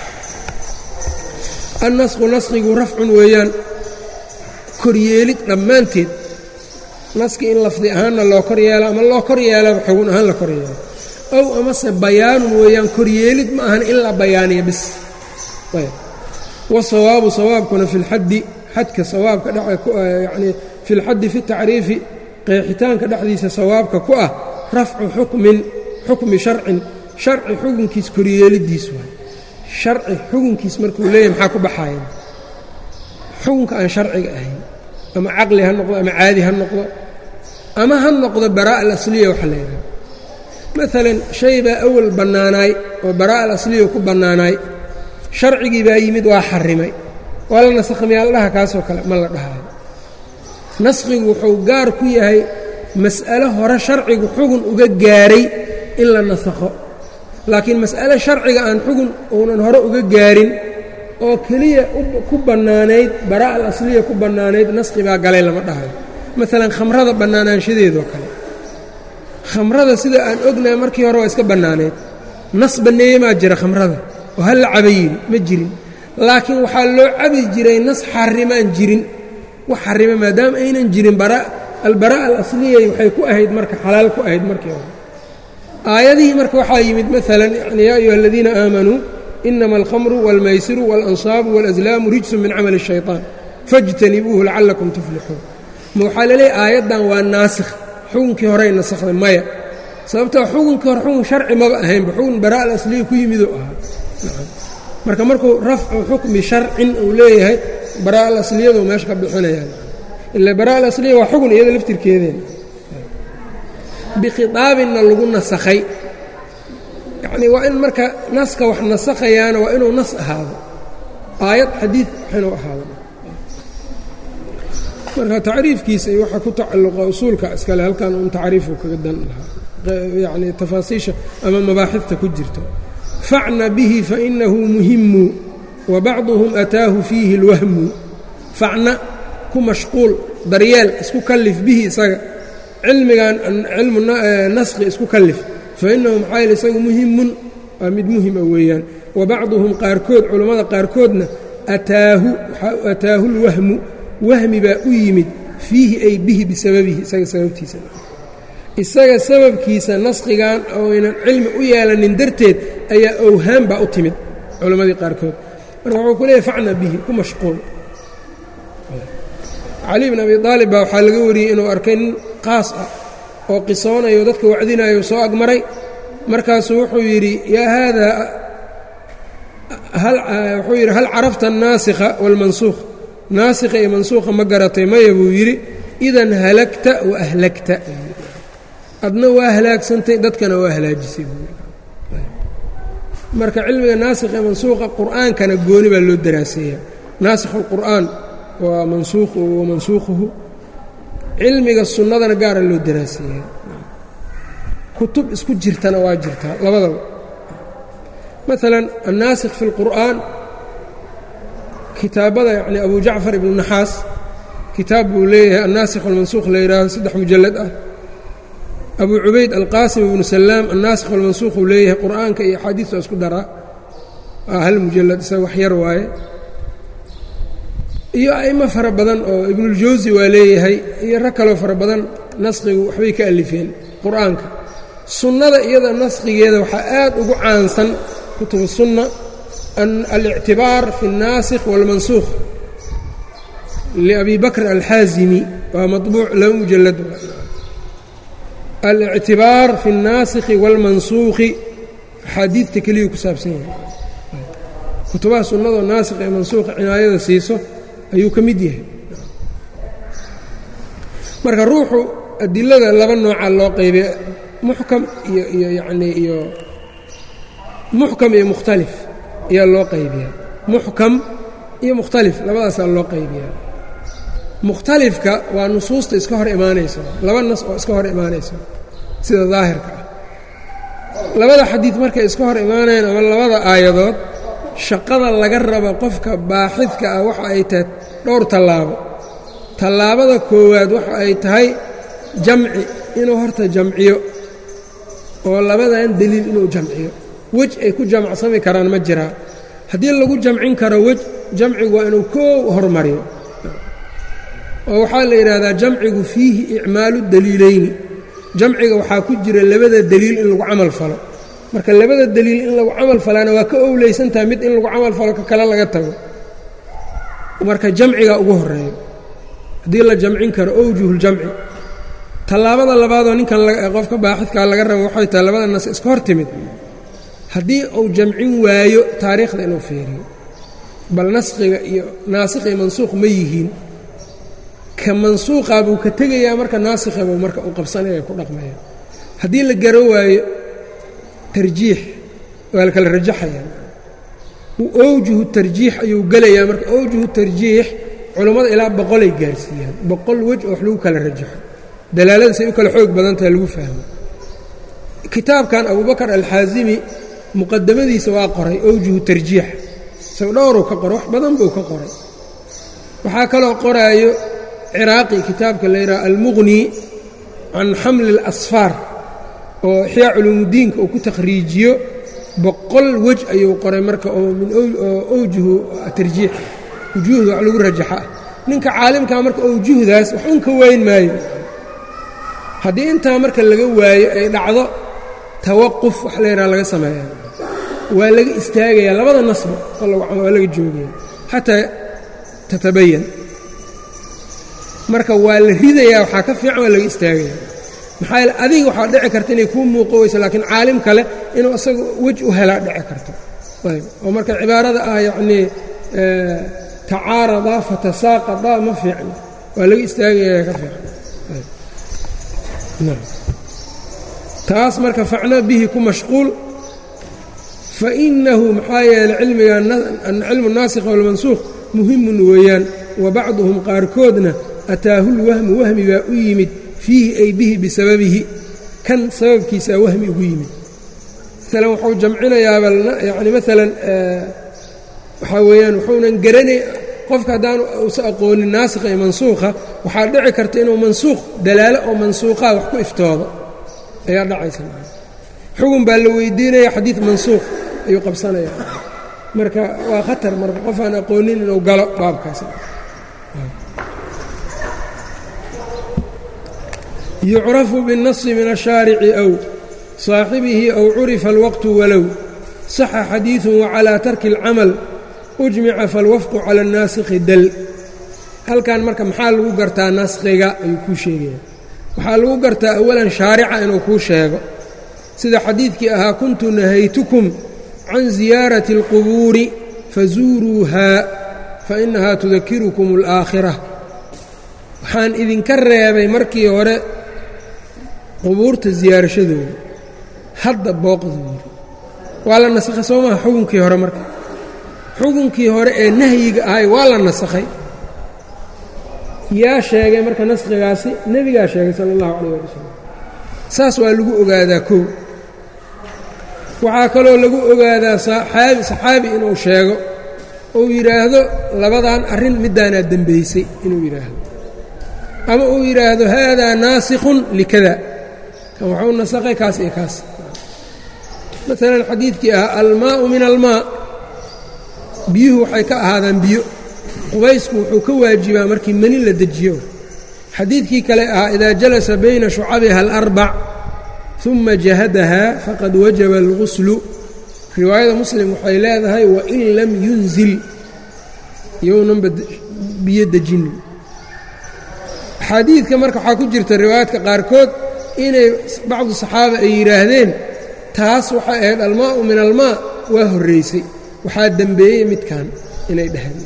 Speaker 1: annasku naskhigu rafcun weeyaan koryeelid dhammaanteed naski in lafdi ahaanna loo kor yeelo ama loo kor yeelaba xugun ahaan la kor yeelo ow amase bayaanun weeyaan koryeelid ma ahan in la bayaaniya bis wasawaabu sawaabkuna fi lxaddi xadka sawaabka yani fi lxaddi fi tacriifi qeexitaanka dhexdiisa sawaabka ku ah rafcu xukmin xukmi sharcin sharci xukunkiis koryeelidiis waay sharci xukunkiis markuu leeyahy maxaa ku baxaaya xukunka aan sharciga ahayn ama caqli ha noqdo ama caadi ha noqdo ama ha noqdo baraa'a alasliya waxa la yidhaha maalan shay baa awal bannaanaay oo baraa'a alasliya ku bannaanaay sharcigii baa yimid waa xarimay waa la nasakhmiyaa la dhaha kaasoo kale ma la dhahayo naskhigu wuxuu gaar ku yahay mas'alo hore sharcigu xugun uga gaaray in la nasakho laakiin mas'ale sharciga aan xugun uunan hore uga gaarin oo keliya ku bannaanayd baraa'a alasliya ku bannaanayd naskhi baa galay lama dhahayo maalan khamrada bannaanaanshadeedoo kale khamrada sida aan ognahay markii hore waa iska bannaanayd nas banneeye maa jira khamrada oo hal la caba yidhi ma jirin laakiin waxaa loo cabi jiray nas xarimaan jirin wax xarima maadaama aynan jirin albaraa'a alasliyay waxay ku ahayd marka xalaal ku ahayd markii hore aayadihii marka waxaa yimid maalan yani yaa ayuha aladiina aamanuu inama alkhamru wاlmaysiru wاlansaabu wاlaslaamu rijsun min camali الshayطaan faاjtanibuuhu lacallakum tuflixuun ma waxaa laleeyahy aayaddan waa naasikh xukunkii horey nasakhday maya sababtoo xukunkii hore xukun sharci maba ahaynba xukun baraa'a alasliya ku yimiduu ahaa marka markuu rafcu xukmi sharcin uu leeyahay baraa'a alasliyadu meesha ka bixinayaan ila baraa'a alasliya waa xugun iyada laftirkeedeen bikhiaabinna lagu nasakhay yacnii waa in marka naska wax nasakhayaana waa inuu nas ahaado aayad xadiid inuu ahaado marka tacriifkiisa iyo waxaa ku tacalluqa usuulka iskale halkan un tacriifu kaga dan lahaa yacnii tafaasiisha ama mabaaxifta ku jirto facna bihi fainahu muhimu wa bacduhum ataahu fiihi اlwahmu facna ku mashquul daryeel isku kallif bihi isaga cilmigan cilmu naskhi isku kallif fainahu maxaa yeel isagu muhimun waa mid muhima weeyaan wa bacduhum qaarkood culammada qaarkoodna ataahu ataahu اlwahmu wahmi baa u yimid fiihi ay bihi bisababihi isaga sababtiisa isaga sababkiisa naskhigan oynan cilmi u yeelanin darteed ayaa owhaan baa u timid culammadii qaarkood marka wuxuu ku leeyahy facna bihi ku mashquul cali bn abi aalib baa waxaa laga wariyey inuu arkay nin qaas ah oo qisoonayo dadka wacdinayo soo agmaray markaasuu wuxuu yidhi yaa haadaa wuxuu yidhi hal carafta annaasikha waalmansuukh naasikha iyo mansuukha ma garatay maya buu yidhi idan halagta wa ahlagta adna waa halaagsantay dadkana waa halaajisay marka cilmiga naasikh ee mansuuqa qur'aankana gooni baa loo daraaseeyaa naasikhu اlqur'aan waa mansuuqu wa mansuukhuhu cilmiga sunnadana gaara loo daraaseeyaa kutub isku jirtana waa jirtaa labadaba maalan annaasikh fi اlqur'aan kitaabada yacni abu jacfar ibnu naxaas kitaab buu leeyahay annaasikh walmansuukh la yidhaahdo saddex mujallad ah abu cubayd alqaasim ibnu salaam annaasikh walmansuukh uu leeyahay qur'aanka iyo axaadiista isku daraa waa hal mujalad isaga wax yar waaye iyo a'imo fara badan oo ibnuljawsi waa leeyahay iyo rag kaloo fara badan naskhigu waxbay ka alifeen qur'aanka sunnada iyada naskhigeeda waxaa aad ugu caansan kutubu sunna alictibaar fi اnnaasikh wاlmansuukh liabi bakr alxaazimi waa maطbuuc laba mujalad alictibaar fi الnaasikhi wاlmansuukhi axaadiidta keliya ku saabsan yahay kutubaha sunnadoo naasikh ee mansuuqa cinaayada siiso ayuu ka mid yahay marka ruuxu adilada laba nooca loo qeybiya muxkam iyo iyo yacnii iyo muxkam iyo mukhtalif ayaa loo qaybiyaa muxkam iyo mukhtalif labadaasaa loo qaybiyaa mukhtalifka waa nusuusta iska hor imaanaysa laba nas oo iska hor imaanaysa sida daahirka ah labada xadiid markay iska hor imaanayaan ama labada aayadood shaqada laga rabo qofka baaxidka ah waxa ay tahay dhowr tallaabo tallaabada koowaad waxa ay tahay jamci inuu horta jamciyo oo labadan deliil inuu jamciyo wej ay ku jamcsami karaan ma jiraa haddii lagu jamcin karo wej jamcigu waa inuu koow hormariyo oo waxaa la yidhaahdaa jamcigu fiihi icmaalu daliilayni jamciga waxaa ku jira labada deliil in lagu camal falo marka labada deliil in lagu camal falaana waa ka owleysantahay mid in lagu camal falo ka kale laga tago marka jamciga ugu horeeyo haddii la jamcin karo owjuhuljamci tallaabada labaadoo ninkan qofka baaxidkaa laga rabo waxay tahay labada nas iska hor timid haddii uu jamcin waayo taariikhda inuu fiiriyo bal naskhiga iyo naasikh iyo mansuuq ma yihiin ka mansuuqa buu ka tegayaa marka naasikha buu marka u qabsanaya ku dhaqmaya haddii la garo waayo tarjiix waa la kala rajaxayaa owjuhu tarjiix ayuu gelayaa marka owjuhu tarjiix culammada ilaa boqolay gaarsiiyaan boqol wej oo wax lagu kala rajaxo dalaalada say u kala xoog badan tahay lagu fahmo kitaabkan abubakar alxaasimi muqadamadiisa waa qoray owjuhu tarjiix isago dhowruu ka qoray wax badan buu ka qoray waxaa kaloo qoraayo ciraaqi kitaabka la yidhaha almuqni can xamli اlasfaar oo ixyaa culuumudiinka uu ku takhriijiyo boqol wej ayuu qoray marka oo min owjuhu tarjiix wujuuhda wax lagu rajaxa ah ninka caalimkaa marka owjuhdaas wax un ka wayn maayo haddii intaa marka laga waayo ay dhacdo tawaquf wax la yidhaha laga sameeya waa laga istaagayaa labada nasba waa laga joogaya xataa tatabayan marka waa la ridayaa waxaa ka fiican waa laga istaagaya maxaa yaele adiga waxaa dhici karta inay kuu muuqo weyso laakiin caalim kale inuu isaga wej u helaa dhici karto ayb oo marka cibaarada ah yacnii tacaaradaa fatasaaqadaa ma fiicno waa laga istaagayaa ka fiican taas marka facno bihi ku mashquul fainahu maxaa yeeley cilmiga cilmu naasikh walmansuukh muhimun weeyaan wa bacduhum qaarkoodna ataahu lwahmu wahmi baa u yimid fiihi ay bihi bisababihi kan sababkiisaa wahmi ugu yimid maalan wuxuu jamcinayaaba yani maalan waxaa weeyaan wuxuunan garanay qofka haddaan uusa aqoonin naasikha iyo mansuukha waxaa dhici karta inuu mansuukh dalaalo oo mansuuqaa wax ku iftoodo ayaa dhacaysa xugun baa la weydiinaya xadiid mansuukh ayuu qabsanaya marka waa khatar marka qof aan aqoonin inuu galo baabkaas yucrafu biالnasi min الshaarici aw صaaxibihi aw curifa اlwaqtu walow saxa xadiiثu wacalىa tarki اlcamal ujmica falwafqu calى الnaasikhi dal halkan marka maxaa lagu gartaa naskhiga ayuu kuu sheegaya waxaa lagu gartaa awalan shaarica inuu kuu sheego sida xadiidkii ahaa kuntu nahaytukum can ziyaarati اlqubuuri fazuuruuhaa fainahaa tudakirukum اlaakhira waxaan idinka reebay markii hore qubuurta siyaarashadooda hadda booqda yiri waa la nasakhay soo maha xukunkii hore marka xukunkii hore ee nahyiga ahay waa la nasakhay yaa sheegay marka naskhigaasi nebigaa sheegay sala allahu calayh ali wasalam saas waa lagu ogaadaa kow waxaa kaloo lagu ogaadaa saxaabi saxaabi inuu sheego uu yidhaahdo labadan arrin middaanaa dembaysay inuu yidhaahdo ama uu yidhaahdo haadaa naasikhun likada kan waxuu nasakhay kaas iyo kaas maalan xadiidkii ahaa almaa'u min almaa biyuhu waxay ka ahaadaan biyo qubaysku wuxuu ka waajibaa markii mani la dejiyo xadiidkii kale ahaa idaa jalasa bayna shucabiha alarbac uma jahadahaa faqad wajaba alguslu riwaayada muslim waxay leedahay wain lam yunzil yownanba biyo dejinin axaadiidka marka waxaa ku jirta riwaayaadka qaarkood inay bacdu saxaaba ay yidhaahdeen taas waxay ahayd almaa'u min almaa waa horraysay waxaa dembeeyey midkan inay dhaheen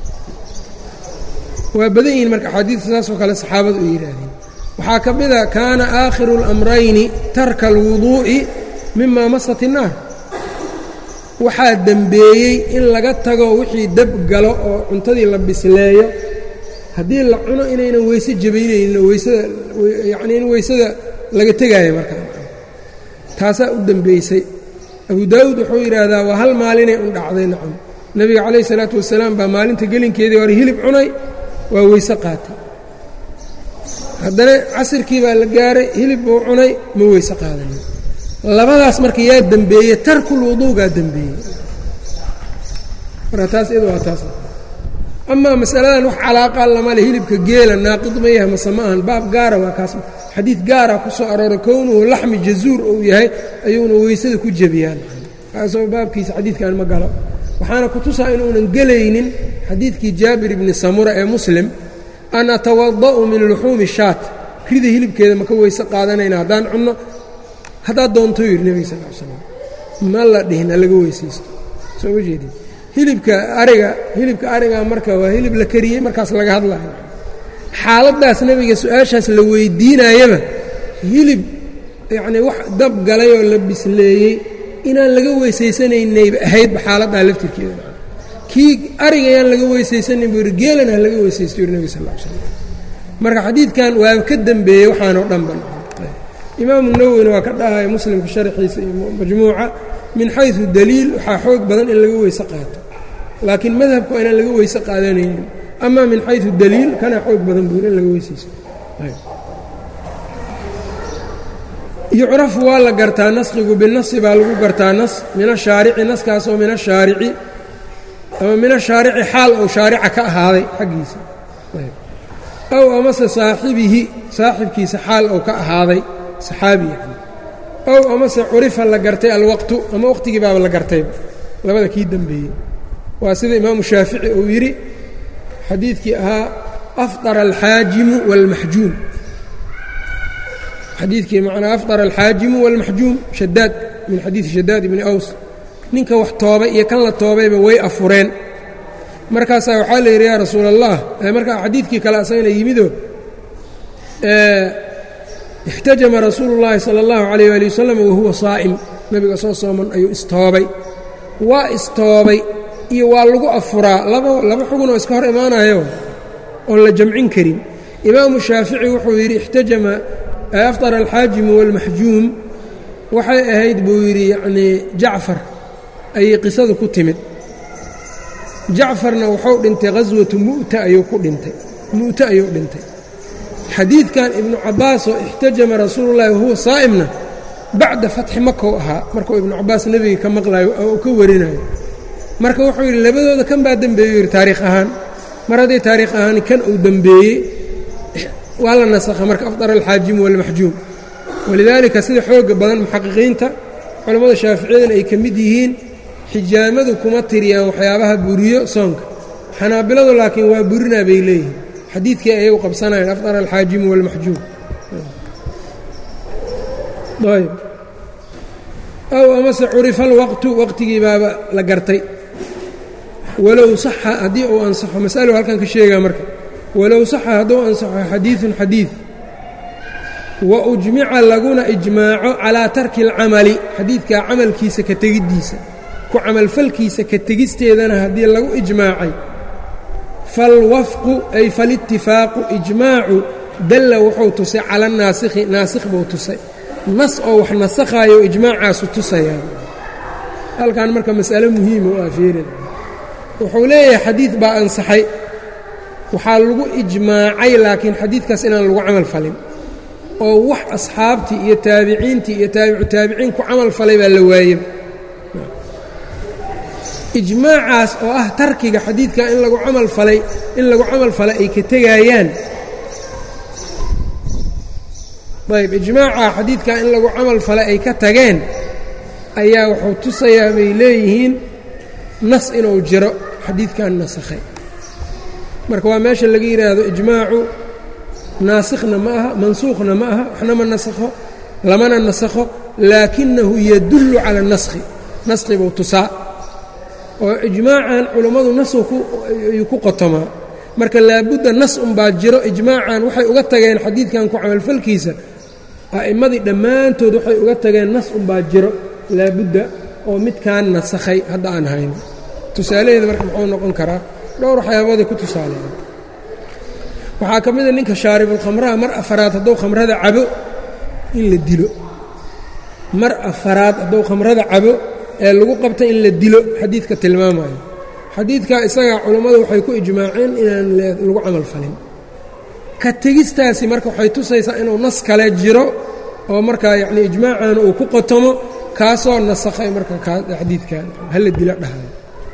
Speaker 1: waa badan yihiin marka axaadiidta saasoo kale saxaabadu ay yidhaahdeen waxaa ka mid a kaana aakhiru اlamrayni tarka alwuduu'i mima masat innaar waxaa dembeeyey in laga tago wixii dab galo oo cuntadii la bisleeyo haddii la cuno inaynan weyse jabaynaynin weysada yacnii in weysada laga tegaayo markaa taasaa u dembeysay abu daa'uud wuxuu yidhaahdaa waa hal maalinay un dhacday nacam nebiga calayh isalaatu wasalaam baa maalinta gelinkeedii hore hilib cunay waa weyse qaatay haddana casirkii baa la gaaray hilib buu cunay ma weyse qaadanin labadaas marka yaa dembeeye tarkul wuduugaa dembeeyey marka taas iyadu waa taas amaa masaladan wax calaaqa lama le hilibka geela naaqid ma yahay mase ma ahan baab gaara waa kaas xadiid gaara ku soo arooray kownuhu laxmi jazuur uu yahay ayuuna weysada ku jebiyaan kaasoo baabkiisa xadiidkan ma galo waxaana ku tusaa inuunan gelaynin xadiidkii jaabir ibni samura ee muslim an atawada'u min luxuumi shaat rida hilibkeeda maka weyse qaadanayna haddaan cunno haddaad doonto yidhi nebiga sal l slam ma la dhihin alaga weysaysto soo ma jeedin hilibka ariga hilibka ariga marka waa hilib la kariyey markaas laga hadlayo xaaladdaas nebiga su-aashaas la weydiinayaba hilib yacnii wax dab galay oo la bisleeyey inaan laga weysaysanaynayba ahaydba xaaladdaa laftirkeeda kii ariga yaan laga weysaysanin buu yidhi geelana ha laga weysaysto yuri nebig sal l slam marka xadiidkan waa ka dembeeyey waxaanoo dhanba imaamu nawowina waa ka dhahaya muslimka sharxiisa iyo majmuuca min xaysu daliil waxaa xoog badan in laga weyse qaato laakiin madhabka waa inaan laga weyse qaadanaynin ama min xaysu daliil kana xoog badan buu in laga weysaysto yucrafu waa la gartaa naskigu binasi baa lagu gartaa nas min ashaarici naskaasoo min ashaarici ama min ashaarici xaal ou shaarica ka ahaaday xaggiisa aw amase saaxibihi saaxibkiisa xaal ou ka ahaaday saxaabi yani ow amase curifa la gartay alwaqtu ama waqtigii baaba la gartayba labada kii dembeeyey waa sida imaamu shaafici uu yidhi xadiidkii ahaa afطara alxaajimu wاlmaxjuum xadiidkii macnaa afطara alxaajimu wاlmaxjuum shadaad min xadiidi shadaad ibni aws ninka wax toobay iyo kan la toobayba way afureen markaasaa waxaa la yidhi yaa rasuul allah markaa xadiidkii kale asagana yimido ixtajama rasuulu اllaahi salى اllahu عalayh ali wasalam wahuwa saa'im nebiga soo sooman ayuu istoobay waa istoobay iyo waa lagu afuraa laba laba xugunoo iska hor imaanayo oon la jamcin karin imaamu shaafici wuxuu yidhi ixtajama afطara alxaajimu wاlmaxjuum waxay ahayd buu yidhi yacnii jacfar ayay qisadu ku timid jacfarna wuxuu dhintay ghaswatu mu'ta ayuu ku dhintay mu'te ayuu dhintay xadiidkan ibnu cabbaasoo ixtajama rasuulu llahi wahuwa saa'imna bacda fatxi makou ahaa markuu ibnu cabbaas nebiga ka maqlayo oo ka warinayo marka wuxuu yidhi labadooda kan baa dembeeyey yidhi taariikh ahaan mar hadday taariikh ahaan kan uu dembeeyey waa la nasakha marka afdara alxaajimu walmaxjuum walidaalika sida xooga badan muxaqiqiinta culammada shaaficiyadana ay ka mid yihiin xijaamadu kuma tiriyaan waxyaabaha buriyo soonka xanaabiladu laakiin waa burinaa bay leeyihiin xadiidkii ayagu qabsanayaan afdara alxaajimu walmaxjuum ayb aw amase curifa alwaqtu waqtigii baaba la gartay walow saxa haddii uu ansaxo masalo halkan ka sheegaa marka walow saxa hadduu ansaxo xadiidun xadiid wa ujmica laguna ijmaaco calaa tarki اlcamali xadiidkaa camalkiisa ka tegiddiisa ku camalfalkiisa ka tegisteedana haddii lagu ijmaacay falwafqu ay falitifaaqu ijmaacu dalla wuxuu tusay cala naasikhi naasikh buu tusay nas oo wax nasakhaayo ijmaacaasu tusayaan halkan marka mas'alo muhiima u aafeerin wuxuu leeyahay xadiid baa ansaxay waxaa lagu ijmaacay laakiin xadiidkaas inaan lagu camal falin oo wax asxaabtii iyo taabiciintii iyo taabicu taabiciin ku camal falay baa la waayey ijmaacaas oo ah tarkiga xadiidka in lagu camal falay in lagu camal falay ay ka tegaayaan ayb ijmaaca xadiidka in lagu camal falay ay ka tageen ayaa wuxuu tusayaa bay leeyihiin nas inuu jiro xadiidkan nasakhay marka waa meesha laga yidhaahdo ijmaacu naasikhna ma aha mansuukhna ma aha waxna ma nasakho lamana nasakho laakinahu yadullu cala اnaskhi naskhi buu tusaa oo ijmaacan culummadu nasayuu ku qotomaa marka laabudda nas unbaa jiro ijmaacan waxay uga tageen xadiidkan ku camalfalkiisa a'immadii dhammaantood waxay uga tageen nas unbaa jiro laabudda oo midkaan nasakhay hadda aan hayno tusaalaheeda marka muxuu noqon karaa dhowr waxyaaboodai ku tusaaleeya waxaa ka mida ninka shaaribulkhamraha mar afaraad hadduu khamrada cabo in la dilo mar afaraad hadduu khamrada cabo ee lagu qabta in la dilo xadiidka tilmaamayo xadiidkaa isagaa culammadu waxay ku ijmaaceen inaan lagu camal falin ka tegistaasi marka waxay tusaysaa inuu nas kale jiro oo markaa yacnii ijmaacaana uu ku qotomo kaasoo nasakhay marka xadiidkan hala dilo dhahayo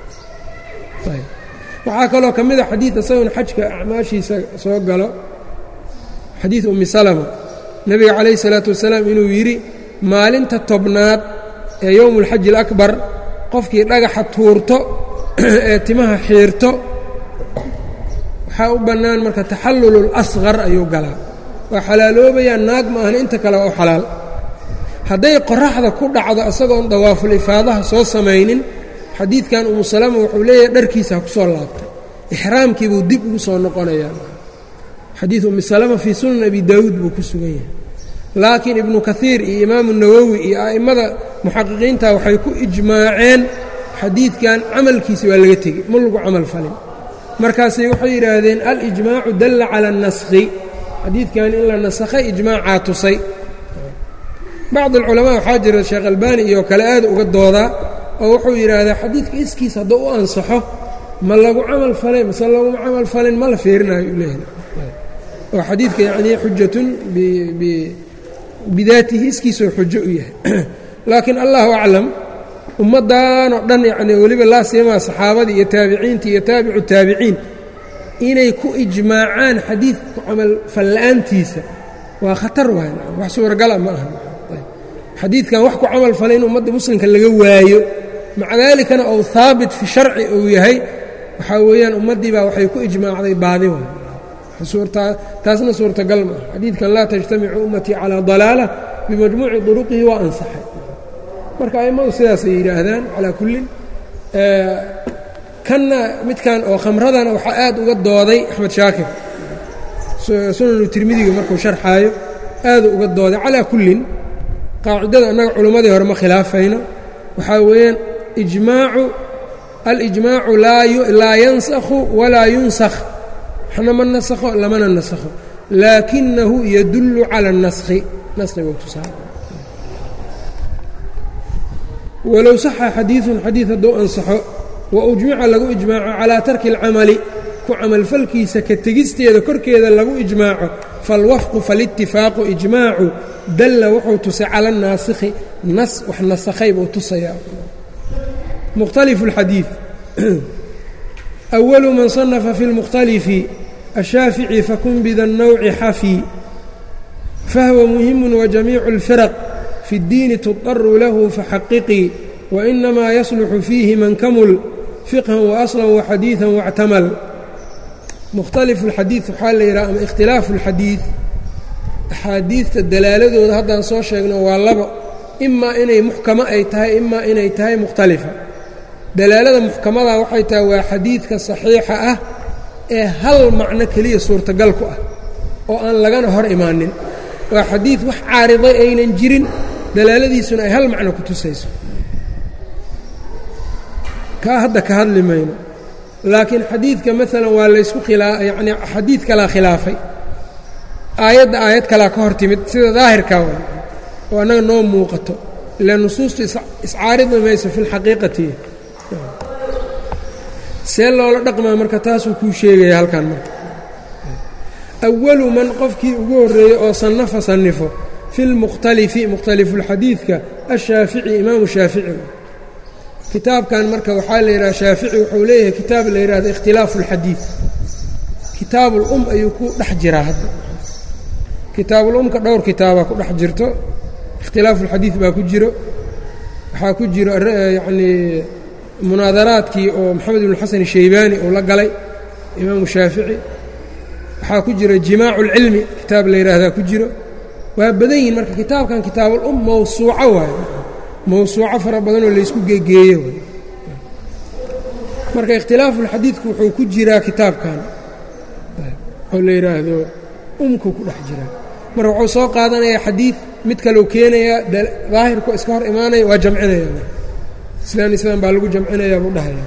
Speaker 1: waxaa kaloo ka mid a xadiid isaguna xajka acmaashiisa soo galo xadiid ummi salama nebiga calayhi salaatu wasalaam inuu yidhi maalinta tobnaad ee yowmu alxaji alakbar qofkii dhagaxa tuurto ee timaha xiirto waxaa u bannaan marka taxallulul asqar ayuu galaa waa xalaaloobayaa naag ma ahna inta kale waa u xalaal hadday qoraxda ku dhacdo isagoon dawaaful ifaadaha soo samaynin xadiidkan umu salama wuxuu leeyahay dharkiisaa ku soo laabtay ixraamkiibuu dib ugu soo noqonayaa xadiid ummi salama fii sunan abi daawuud buu ku sugan yahay laakiin ibnu kaiir iyo imaamu nawowi iyo a'immada muxaqiqiinta waxay ku ijmaaceen xadiidkan camalkiisa waa laga tegey ma lagu camal falin markaasay waxay yidhaahdeen alijmaacu dalla cala اnaskhi xadiidkan in la nasakhay ijmaacaa tusay bacd alculamaa waxaa jira sheekh albaani iyo kale aad uga doodaa oo wuxuu yidhaahdaa xadiidka iskiis hadduu u ansaxo ma lagu camal falay mase laguma camal falin ma la fiirinayo u leeyahay oo xadiidka yacnii xujatun bidaatihi iskiisoo xujo u yahay laakiin allahu aclam ummaddan oo dhan yacni weliba laa siimaa saxaabadii iyo taabiciintii iyo taabicu taabiciin inay ku ijmaacaan xadiid ku camal falla'aantiisa waa khatar waay wax suuragala ma aha xadiidkan wax ku camal falay in ummadda muslimka laga waayo maca daalikana ou haabit fi sharci uu yahay waxaa weeyaan ummaddii baa waxay ku ijmaacday baadi waay taasna suurtagal ma ah xadiidkan laa tajtamicu ummatii calaa dalaala bimajmuuci duruqihi waa ansaxay marka a'immadu sidaasay yidhaahdaan calaa kullin kanna midkan oo khamradana waxaa aad uga dooday axmed shaakir sunanu tirmidiga markuu sharxaayo aaduu uga dooday calaa kullin qaacidada annaga culimmadii hore ma khilaafayno waxaa weeyaan ijmaacu alijmaacu laa yansakhu walaa yunsakh waxna ma nasakho lamana nasakho laakinahu yadullu cala اnaskhi naskhigu tusaa walow saxa xadiiثun xadiid hadduu ansaxo wa ujmica lagu ijmaaco calaa tarki اlcamali ku camalfalkiisa ka tegisteeda korkeeda lagu ijmaaco falwafqu faاlitifaaqu ijmaacu dalla wuxuu tusay cala الnaasikhi nas wax nasakhay buu tusayaa mukhtalifu اlxadiiث أول من صنف في المختلف الشhاaفiعي فkن بda النوع xفي فهو مهم وجميع الفرق في الدين تضطر له فحققي وإنما يصلح فيه من كمل فقها وأصلا وxadيiثا واعتمل مkhتلف الxadيiث waxaa la yidhaha ama اkhtilaaف الxadيiث أxaadiidta dalaaladooda haddaan soo sheegno waa labo إmaa inay muxkamo ay tahay imaa inay tahay mukhtalifa dalaalada muxkamada waxay tahay waa xadiidka saxiixa ah ee hal macno keliya suurtagal ku ah oo aan lagana hor imaanin waa xadiid wax caariday aynan jirin dalaaladiisuna ay hal macno ku tusayso kaa hadda ka hadli mayno laakiin xadiidka maalan waa laysku khilaa yacnii xadiid kalaa khilaafay aayadda aayad kalaa ka hor timid sida daahirkaa waa oo annaga noo muuqato ila nusuustu iscaaridi mayso fi lxaqiiqati see loola dhaqmaa marka taasuu kuu sheegaya halkan marka awalu man qofkii ugu horreeyey oo sannafa sannifo fi lmukhtalifi mukhtalifulxadiidka ashaafici imaamu shaafici kitaabkan marka waxaa la yidhaha shaafici wuxuu leeyahay kitaab la yidhahdo ikhtilaafu اlxadiid kitaabulum ayuu ku dhex jiraa hadda kitaabulumka dhowr kitaabaa ku dhex jirto ikhtilaafu اlxadiid baa ku jiro waxaa ku jiro yacnii munaadaraadkii oo maxamed ibnu xasan shaybaani uu la galay imaamu shaafici waxaa ku jiro jimaacu اlcilmi kitaab la yidhaahdaa ku jiro waa badan yihin marka kitaabkan kitaabul um mawsuuco waayo mawsuuco fara badanoo laysku geegeeyo waay marka ikhtilaafuulxadiidku wuxuu ku jiraa kitaabkan oo la yidhaahdo umku ku dhex jiraa marka wuxuu soo qaadanayaa xadiid mid kaleu keenayaa daahirku iska hor imaanaya waa jamcinaya islaan islaan baa lagu jamcinayaa buu dhahaya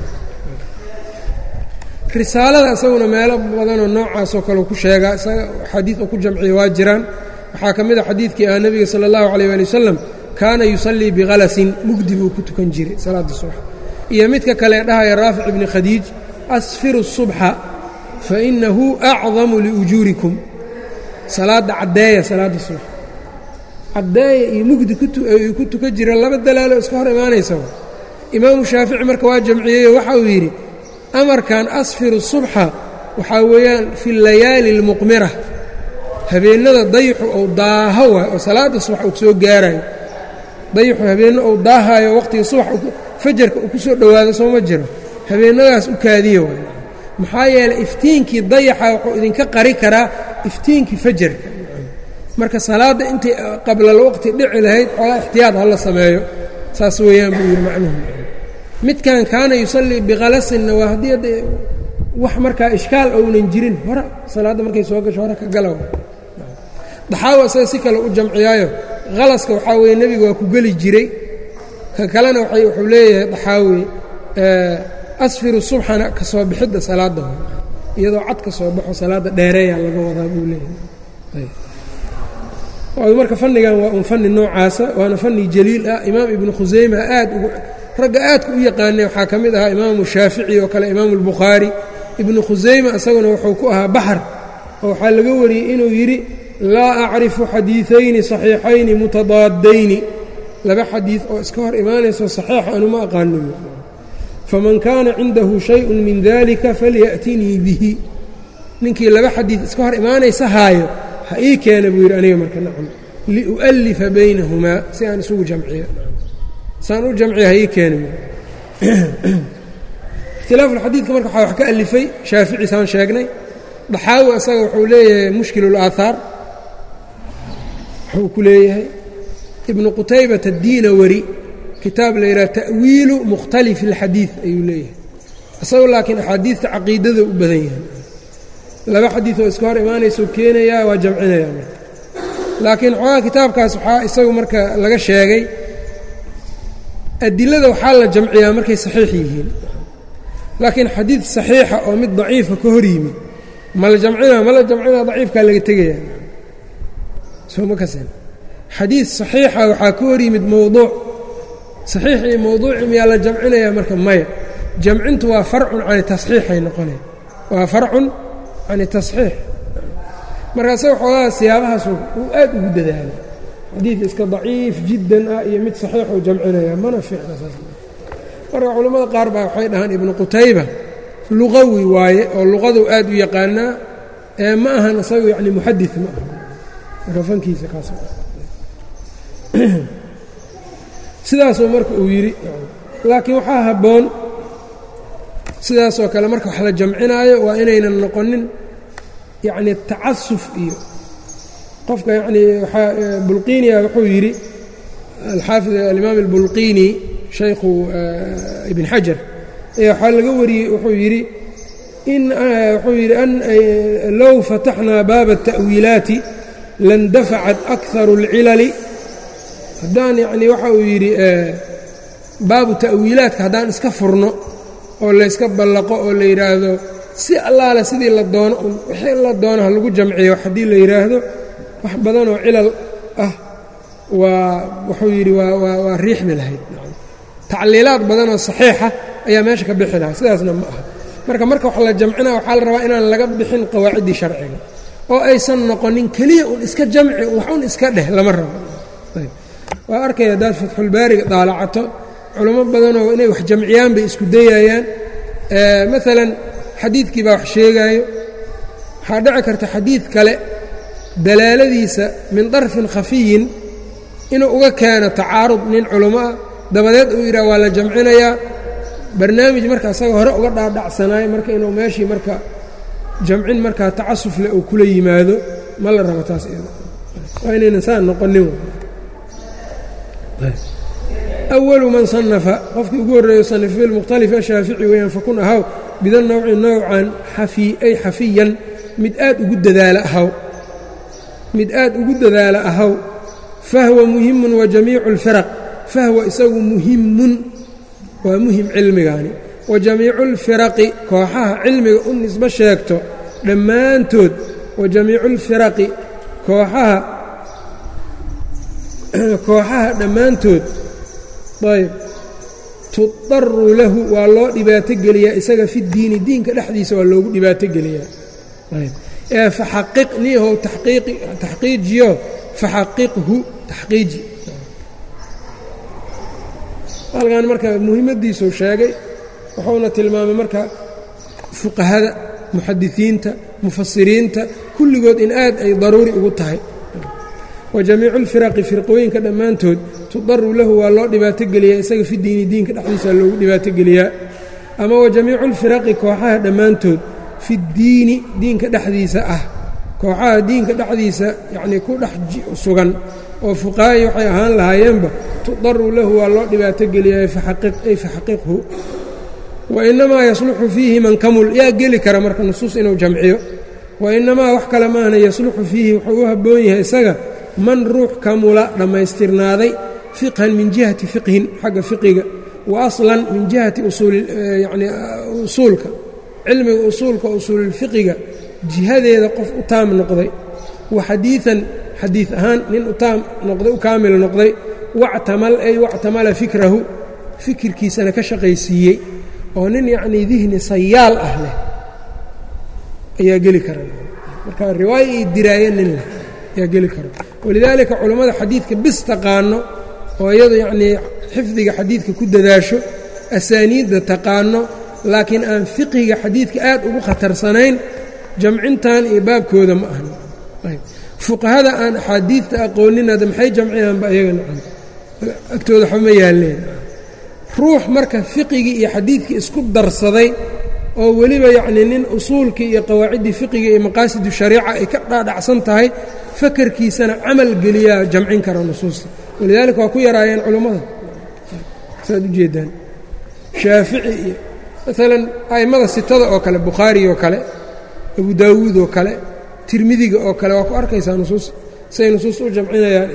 Speaker 1: risaalada isaguna meelo badanoo noocaasoo kale ku sheegaa isaga xadiid uu ku jamciya waa jiraan waxaa ka mid a xadiidkii ah nebiga sala allahu calayh ali wasalam kaana yusallii bikhalasin mugdi buu ku tukan jiray salaadda subax iyo midka kale dhahaya raafic ibni khadiij asfiru subxa fa inahu acdamu liujuurikum salaadda caddeeya salaadda subax caddeeya iyo mugdi ay ku tukan jireen laba dalaalo iska hor imaanaysa imaamu shaafici marka waa jamciyeyo waxa uu yidhi amarkan asfiru subxa waxaa weeyaan fi layaali اlmuqmira habeennada dayixu ou daaho waay oo salaadda subax uu soo gaarayo dayixu habeenno ou daahaayo waqtiga subax fajarka uu ku soo dhowaado sooma jiro habeennadaas u kaadiya waay maxaa yeeley iftiinkii dayaxa wuxuu idinka qari karaa iftiinkii fajarka marka salaadda intay qablalwaqti dhici lahayd xoogaa ixtiyaad ha la sameeyo saas weeyaan buu yidhi macnuhu midkan kaana yusallii bikhalasinna waa haddii adde wax markaa ishkaal ounan jirin hore salaadda markay soo gasho hore ka gala daxaawa isaga si kale u jamciyaayo khalaska waxaa weeye nebiga waa ku geli jiray ka kalena wuxuu leeyahay daxaawi asfiru subxana ka soo bixidda salaadda iyadoo cad ka soo baxo salaadda dheereeyaa laga wadaa buu leeyahay marka fannigan waa un fanni noocaasa waana fanni jaliil ah imaam ibnu khuseyma aad ugu ragga aadka u yaqaanay waxaa ka mid ahaa imaamu shaafici oo kale imaamu albukhaari ibnu khuseyma isaguna wuxuu ku ahaa baxar oo waxaa laga wariyey inuu yidhi laa acrifu xadiiثayni صaxiixayni mutadaadayni laba xadiid oo iska hor imaanayso saxiixa anuma aqaano faman kaana cindahu shayءu min dalika falyaأtinii bihi ninkii laba xadiid iska hor imaanaysa haayo ha ii keena buu yidhi aniga marka nacam liu'alifa baynahumaa si aan isugu jamciyo saan u jamciya ha ii keena ikhtilaafu xadiidka marka waxaa wax ka alifay shaafici saan sheegnay daxaawi asaga wuxuu leeyahay mushkil اlaahaar wuxuu ku leeyahay ibnu qutaybata addiinawari kitaab la yidhaha ta'wiilu mukhtalifi اlxadiid ayuu leeyahay isagoo laakiin axaadiidta caqiidada u badan yahay laba xadiid oo iska hor imaanaysau keenayaa waa jamcinayaa marka laakiin xoogaa kitaabkaas waxaa isagu marka laga sheegay adilada waxaa la jamciyaa markay saxiix yihiin laakiin xadiid saxiixa oo mid daciifa ka hor yimi ma la jamcinaa ma la jamcinaa daciifkaa laga tegaya sooma kasen xadiid saxiixa waxaa ka hor yimid mowduuc saxiix iyo mowduuci miyaa la jamcinayaa marka maya jamcintu waa farcun cani tasxiixay noqonaya waa farcun cani tasxiix markaase waxoogaa siyaabahaas uu aad ugu dadaalo xadiid iska daciif jiddan ah iyo mid saxiixuu jamcinaya mana fiicna saas marka culimmada qaar baa waxay dhahaan ibnu qutayba luqawi waaye oo luqadu aad u yaqaanaa ee ma ahan isagu yacni muxadid ma aha marka fankiisa kaas sidaasoo marka uu yidhi laakiin waxaa habboon sidaasoo kale marka wax la jamcinaayo waa inaynan noqonin yacni tacasuf iyo qofka yacnii waxaa bulqiiniya wuxuu yidhi alxaafid alimaam albulqiini shaykhu ibn xajar ayaa waxaa laga wariyey wuxuu yidhi in wuxuu yidhi low fataxnaa baaba التa'wiilaati landafacat akharu اlcilali haddaan yacnii waxa uu yidhi baabu ta'wiilaadka haddaan iska furno oo layska ballaqo oo la yidhaahdo si allaale sidii la doono wixii la doono ha lagu jamciyo haddii la yidhaahdo wax badanoo cilal ah waa wuxuu yidhi waa riixmi lahayd tacliilaad badanoo saxiixa ayaa meesha ka bixi lahaa sidaasna ma aha marka marka wax la jamcina waxaa la rabaa inaan laga bixin qawaaciddii sharciga oo aysan noqonin keliya un iska jamci wax un iska dheh lama rabo waa arkaya haddaad fatxulbaariga daalacato culamo badanoo inay wax jamciyaan bay isku dayayaan maalan xadiidkii baa wax sheegaayo waxaa dhici karta xadiid kale dalaaladiisa min darfin khafiyin inuu uga keeno tacaarud nin culamo ah dabadeed uu yidhaha waa la jamcinayaa barnaamij marka asaga hore uga dhaadhacsanaayo marka inuu meeshii marka jamcin markaa tacasuf leh uu kula yimaado ma la rabo taas iyada waa inaynan saa noqonin awalu man sanafa qofkii ugu horreeyo sanif bilmukhtalif ashaafici weeyaan fakun ahaw bida nawci nowcan xafii ay xafiyan mid aad ugu dadaala ahaw mid aad ugu dadaala ahaw fahwa muhimun wa jamiicu اlfiraq fahwa isagu muhimun waa muhim cilmigaani wa jamiicu اlfiraqi kooxaha cilmiga u nisbo sheegto dhammaantood wa jamiicu اlfiraqi kooxaha kooxaha dhammaantood ayb tudaru lahu waa loo dhibaato geliyaa isaga fi diini diinka dhexdiisa waa loogu dhibaato geliyaa ee faxaqiq niyahow taxqiijiyo faxaqiqhu taxqiiji halkan marka muhimaddiisuu sheegay wuxuuna tilmaamay marka fuqahada muxadisiinta mufasiriinta kulligood in aad ay daruuri ugu tahay wa jamiicu اlfiraqi firqooyinka dhammaantood tudaru lahu waa loo dhibaato geliyaa isaga fi diini diinka dhexdiisa loogu dhibaato geliyaa ama wa jamiicu اlfiraqi kooxaha dhammaantood fi diini diinka dhexdiisa ah kooxaha diinka dhexdiisa yacnii ku dhex sugan oo fuqahai waxay ahaan lahaayeenba tudaru lahu waa loo dhibaato geliyaa ay faxaqiqhu wa inamaa yasluxu fiihi man kamul yaa geli kara marka nusuus inuu jamciyo wa inamaa wax kale maahna yasluxu fiihi wuxuu u habboon yahay isaga man ruux kamula dhammaystirnaaday fiqhan min jihati fiqhin xagga fiqiga wa aslan min jihati usuulyani usuulka cilmiga usuulka usuululfiqiga jihadeeda qof u taam noqday wa xadiian xadiid ahaan nin u taam noqday u kaamil noqday wactamal ay wactamala fikrahu fikirkiisana ka shaqaysiiyey oo nin yacnii dihni sayaal ah leh ayaa geli kara marka riwaayo iyo diraaye nin leh ayaa geli kara walidaalika culammada xadiidka bis taqaano oo iyadu yacnii xifdiga xadiidka ku dadaasho asaaniidda taqaano laakiin aan fiqhiga xadiidka aad ugu khatarsanayn jamcintan iyo baabkooda ma ahan fuqahada aan axaadiidta aqooninada maxay jamcinaanba iyaga nacam agtooda xuma yaalleen ruux marka fiqigii iyo xadiidkii isku darsaday oo weliba yacnii nin usuulkii iyo qawaaciddii fiqiga iyo maqaasidu shariica ay ka dhaadhacsan tahay fakarkiisana camal geliyaa jamcin kara nusuusta walidaalika waa ku yaraayeen culummada saad u jeedaan shaafici iyo maalan a'immada sitada oo kale bukhaari oo kale abu daawuud oo kale tirmidiga oo kale waa ku arkaysaa nusuus say nusuus u jamcinayaan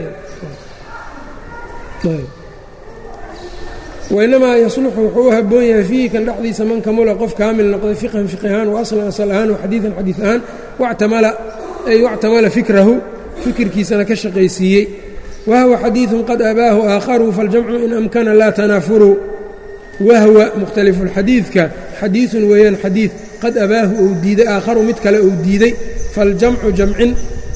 Speaker 1: wainamaa yasluxu wuxuu u habboon yahay fiihi kan dhexdiisa man kamula qof kaamil noqday fiqhan fiqi ahaan wa aslan asal ahaan wa xadiidan xadiid ahaan wactamala ay wactamala fikrahu fikirkiisana ka shaqaysiiyey wahwa xadiidun qad abaahu aakharuu faاljamcu in amkana laa tanaafuruu wahwa mukhtalifulxadiidka xadiidun weeyaan xadiid qad abaahu ou diiday aakharu mid kale ou diiday faljamcu jamcin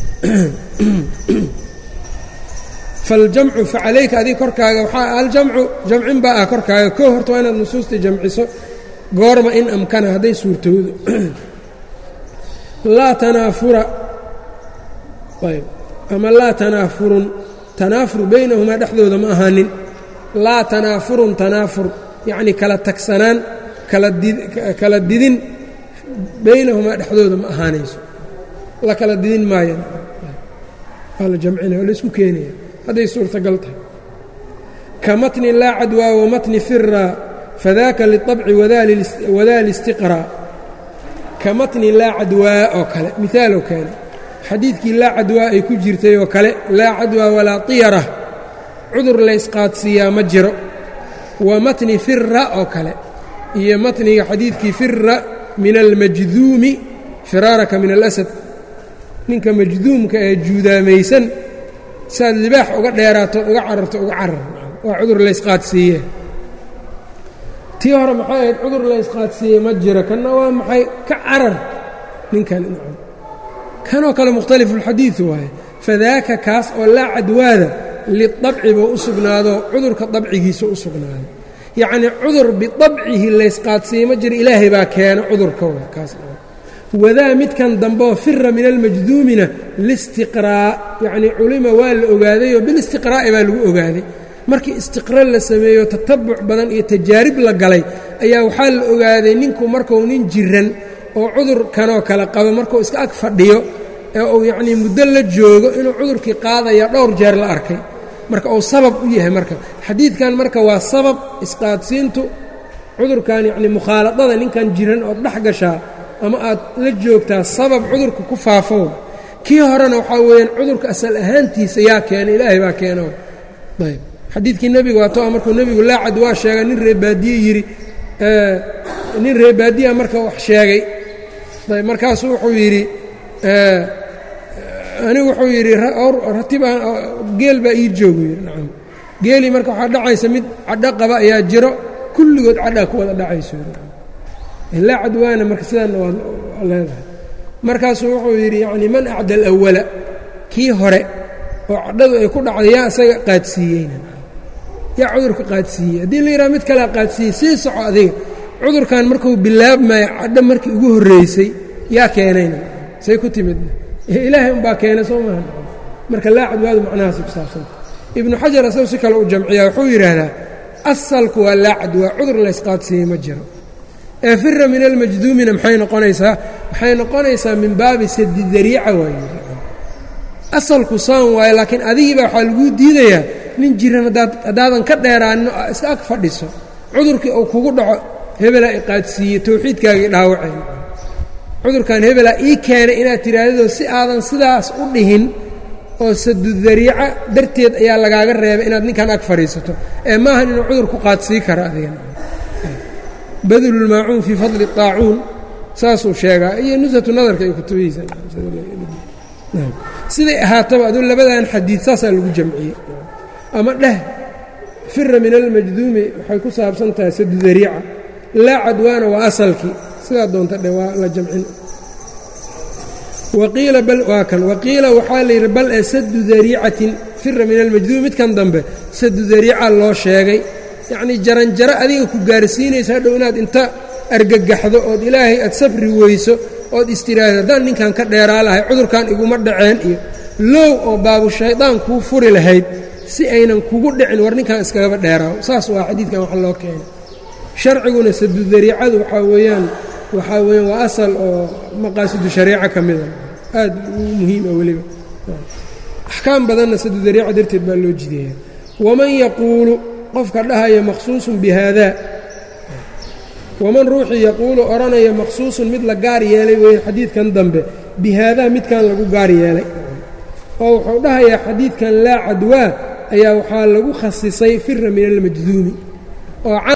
Speaker 1: faljamcu facalayka adig korkaaga waxaa aljamcu jamcin baa ah korkaaga koo horta waa inaad nusuusta jamciso goorma in amkana hadday suurtoodo laa tanaafura ayb ama laa tanaafurun tanaafur baynahumaa dhexdooda ma ahaanin laa tanaafurun tanaafur yacnii kala tagsanaan kala didin baynahumaa dhexdooda ma ahaanayso la kala didin maayan waa la jamcinaya waa la isku keenaya hadday suurtagal tahay ka matni laa cadwaa wa matni firaa fadaaka liطabci wadaa listiqraa ka matni laa cadwaa oo kale miaaloo keena xadiidkii laa cadwaa ay ku jirtay oo kale laa cadwaa walaa tiyara cudur laysqaadsiiyaa ma jiro wa matni fira oo kale iyo matniga xadiidkii fira min almajduumi firaaraka min alasad ninka majduumka ee juudaamaysan saad libaax uga dheeraatood uga cararto uga carar waa cudur laysqaadsiiye tii hore maxay ahayd cudur laysqaadsiiye ma jiro kanna waa maxay ka carar ninkan kanoo kale mukhtalifulxadiid waaye fadaaka kaas oo laa cadwaada liabci buu u sugnaado cudurka dabcigiisa u sugnaaday yacnii cudur biabcihi laysqaadsiiye ma jiro ilaahay baa keena cudurka kaas wadaa midkan dambeoo fira min almajduumina listiqraa yacnii culima waa la ogaadayoo bilistiqraa'i baa lagu ogaaday markii istiqra la sameeyo tatabuc badan iyo tajaarib la galay ayaa waxaa la ogaaday ninku markuu nin jiran oo cudurkanoo kale qabo markuu iska ag fadhiyo ee uu yacnii muddo la joogo inuu cudurkii qaadaya dhowr jeer la arkay marka uu sabab u yahay marka xadiidkan marka waa sabab isqaadsiintu cudurkan yacnii mukhaaladada ninkan jiran ood dhex gashaa ama aad la joogtaa sabab cudurka ku faafo kii horena waxaa weeyaan cudurka asal ahaantiisa yaa keenay ilaahay baa keeno ayb xadiidkii nebiga waa to markuu nebigu laacad waa sheegay nin reebaadiye yidhi nin reebaadiya marka wax sheegay ayb markaasuu wuxuu yidhi anigu wuxuu yidhi ratibaa geel baa ii joogu yidhi nacam geelii marka waxaa dhacaysa mid cadho qaba ayaa jiro kulligood cadhaa ku wada dhacayso laa cadwaana marka sidaanna waa leedahay markaasuu wuxuu yidhi yacni man acda alawala kii hore oo cadhadu ay ku dhacday yaa isaga qaadsiiyeyna yaa cudurka qaadsiiyey haddii la yidhaha mid kalea qaadsiiyey sii soco adiga cudurkan markuu bilaabmaya cadho markii ugu horreysay yaa keenayna say ku timidna ilaahay umbaa keenay soo maaha marka laa cadwaadu macnahaasi ku saabsanta ibnu xajar asagu si kale u jamciyaa wuxuu yidhaahdaa asalku waa laa cadwaa cudur laysqaadsiiyey ma jiro ee fira min almajduumina maxay noqonaysaa waxay noqonaysaa min baabi sadi dariica waay asalku saan waayo laakiin adigiibaa waxaa laguu diidayaa nin jiran haddaadan ka dheeraanin oo iska ag fadhiso cudurkii uu kugu dhaco hebelaa i qaadsiiyey towxiidkaagii dhaawaceen cudurkan hebelaa ii keenay inaad tidhaahdado si aadan sidaas u dhihin oo sadudariica darteed ayaa lagaaga reebay inaad ninkan ag fadhiisato ee maahan inuu cudur ku qaadsii karo adigan badlulmaacuun fii fadli طaacuun saasuu sheegaa iyo nusatu nadarka ay kutubihiisa siday ahaataba aduu labadan xadiid saasaa lagu jamciyey ama dheh fira min almajduumi waxay ku saabsan tahay sadudariica laa cadwaana waa asalkii sidaa doonta dhe waa la jamcin waqiila bal waa kan waqiila waxaa la yidhi bal ee sadu dariicatin fira min almajduumi midkan dambe sadu dariica loo sheegay yacnii jaranjaro adiga ku gaarsiinaysa hadhow inaad inta argagaxdo ood ilaahay aad sabri weyso ood istiraahdo haddaan ninkan ka dheeraa lahay cudurkan iguma dhaceen iyo low oo baabu shaydaan kuu furi lahayd si aynan kugu dhicin war ninkan iskagaba dheeraawo saas waa xadiidkan wax loo keenay sharciguna sadudariicadu waxaa weeyaan waxaa weeyaan waa asal oo maqaasidu shariica ka mida aad u muhiima weliba axkaam badanna sadudariica darteed baa loo jideeya waman yaquulu qofka dhahaya maqsuusun bi haadaa waman ruuxii yaquulu odhanaya maqsuusun mid la gaar yeelay weeye xadiidkan dambe bi haadaa midkan lagu gaar yeelay oo wuxuu dhahayaa xadiidkan laa cadwaa ayaa waxaa lagu khasisay fira min almajduumi oo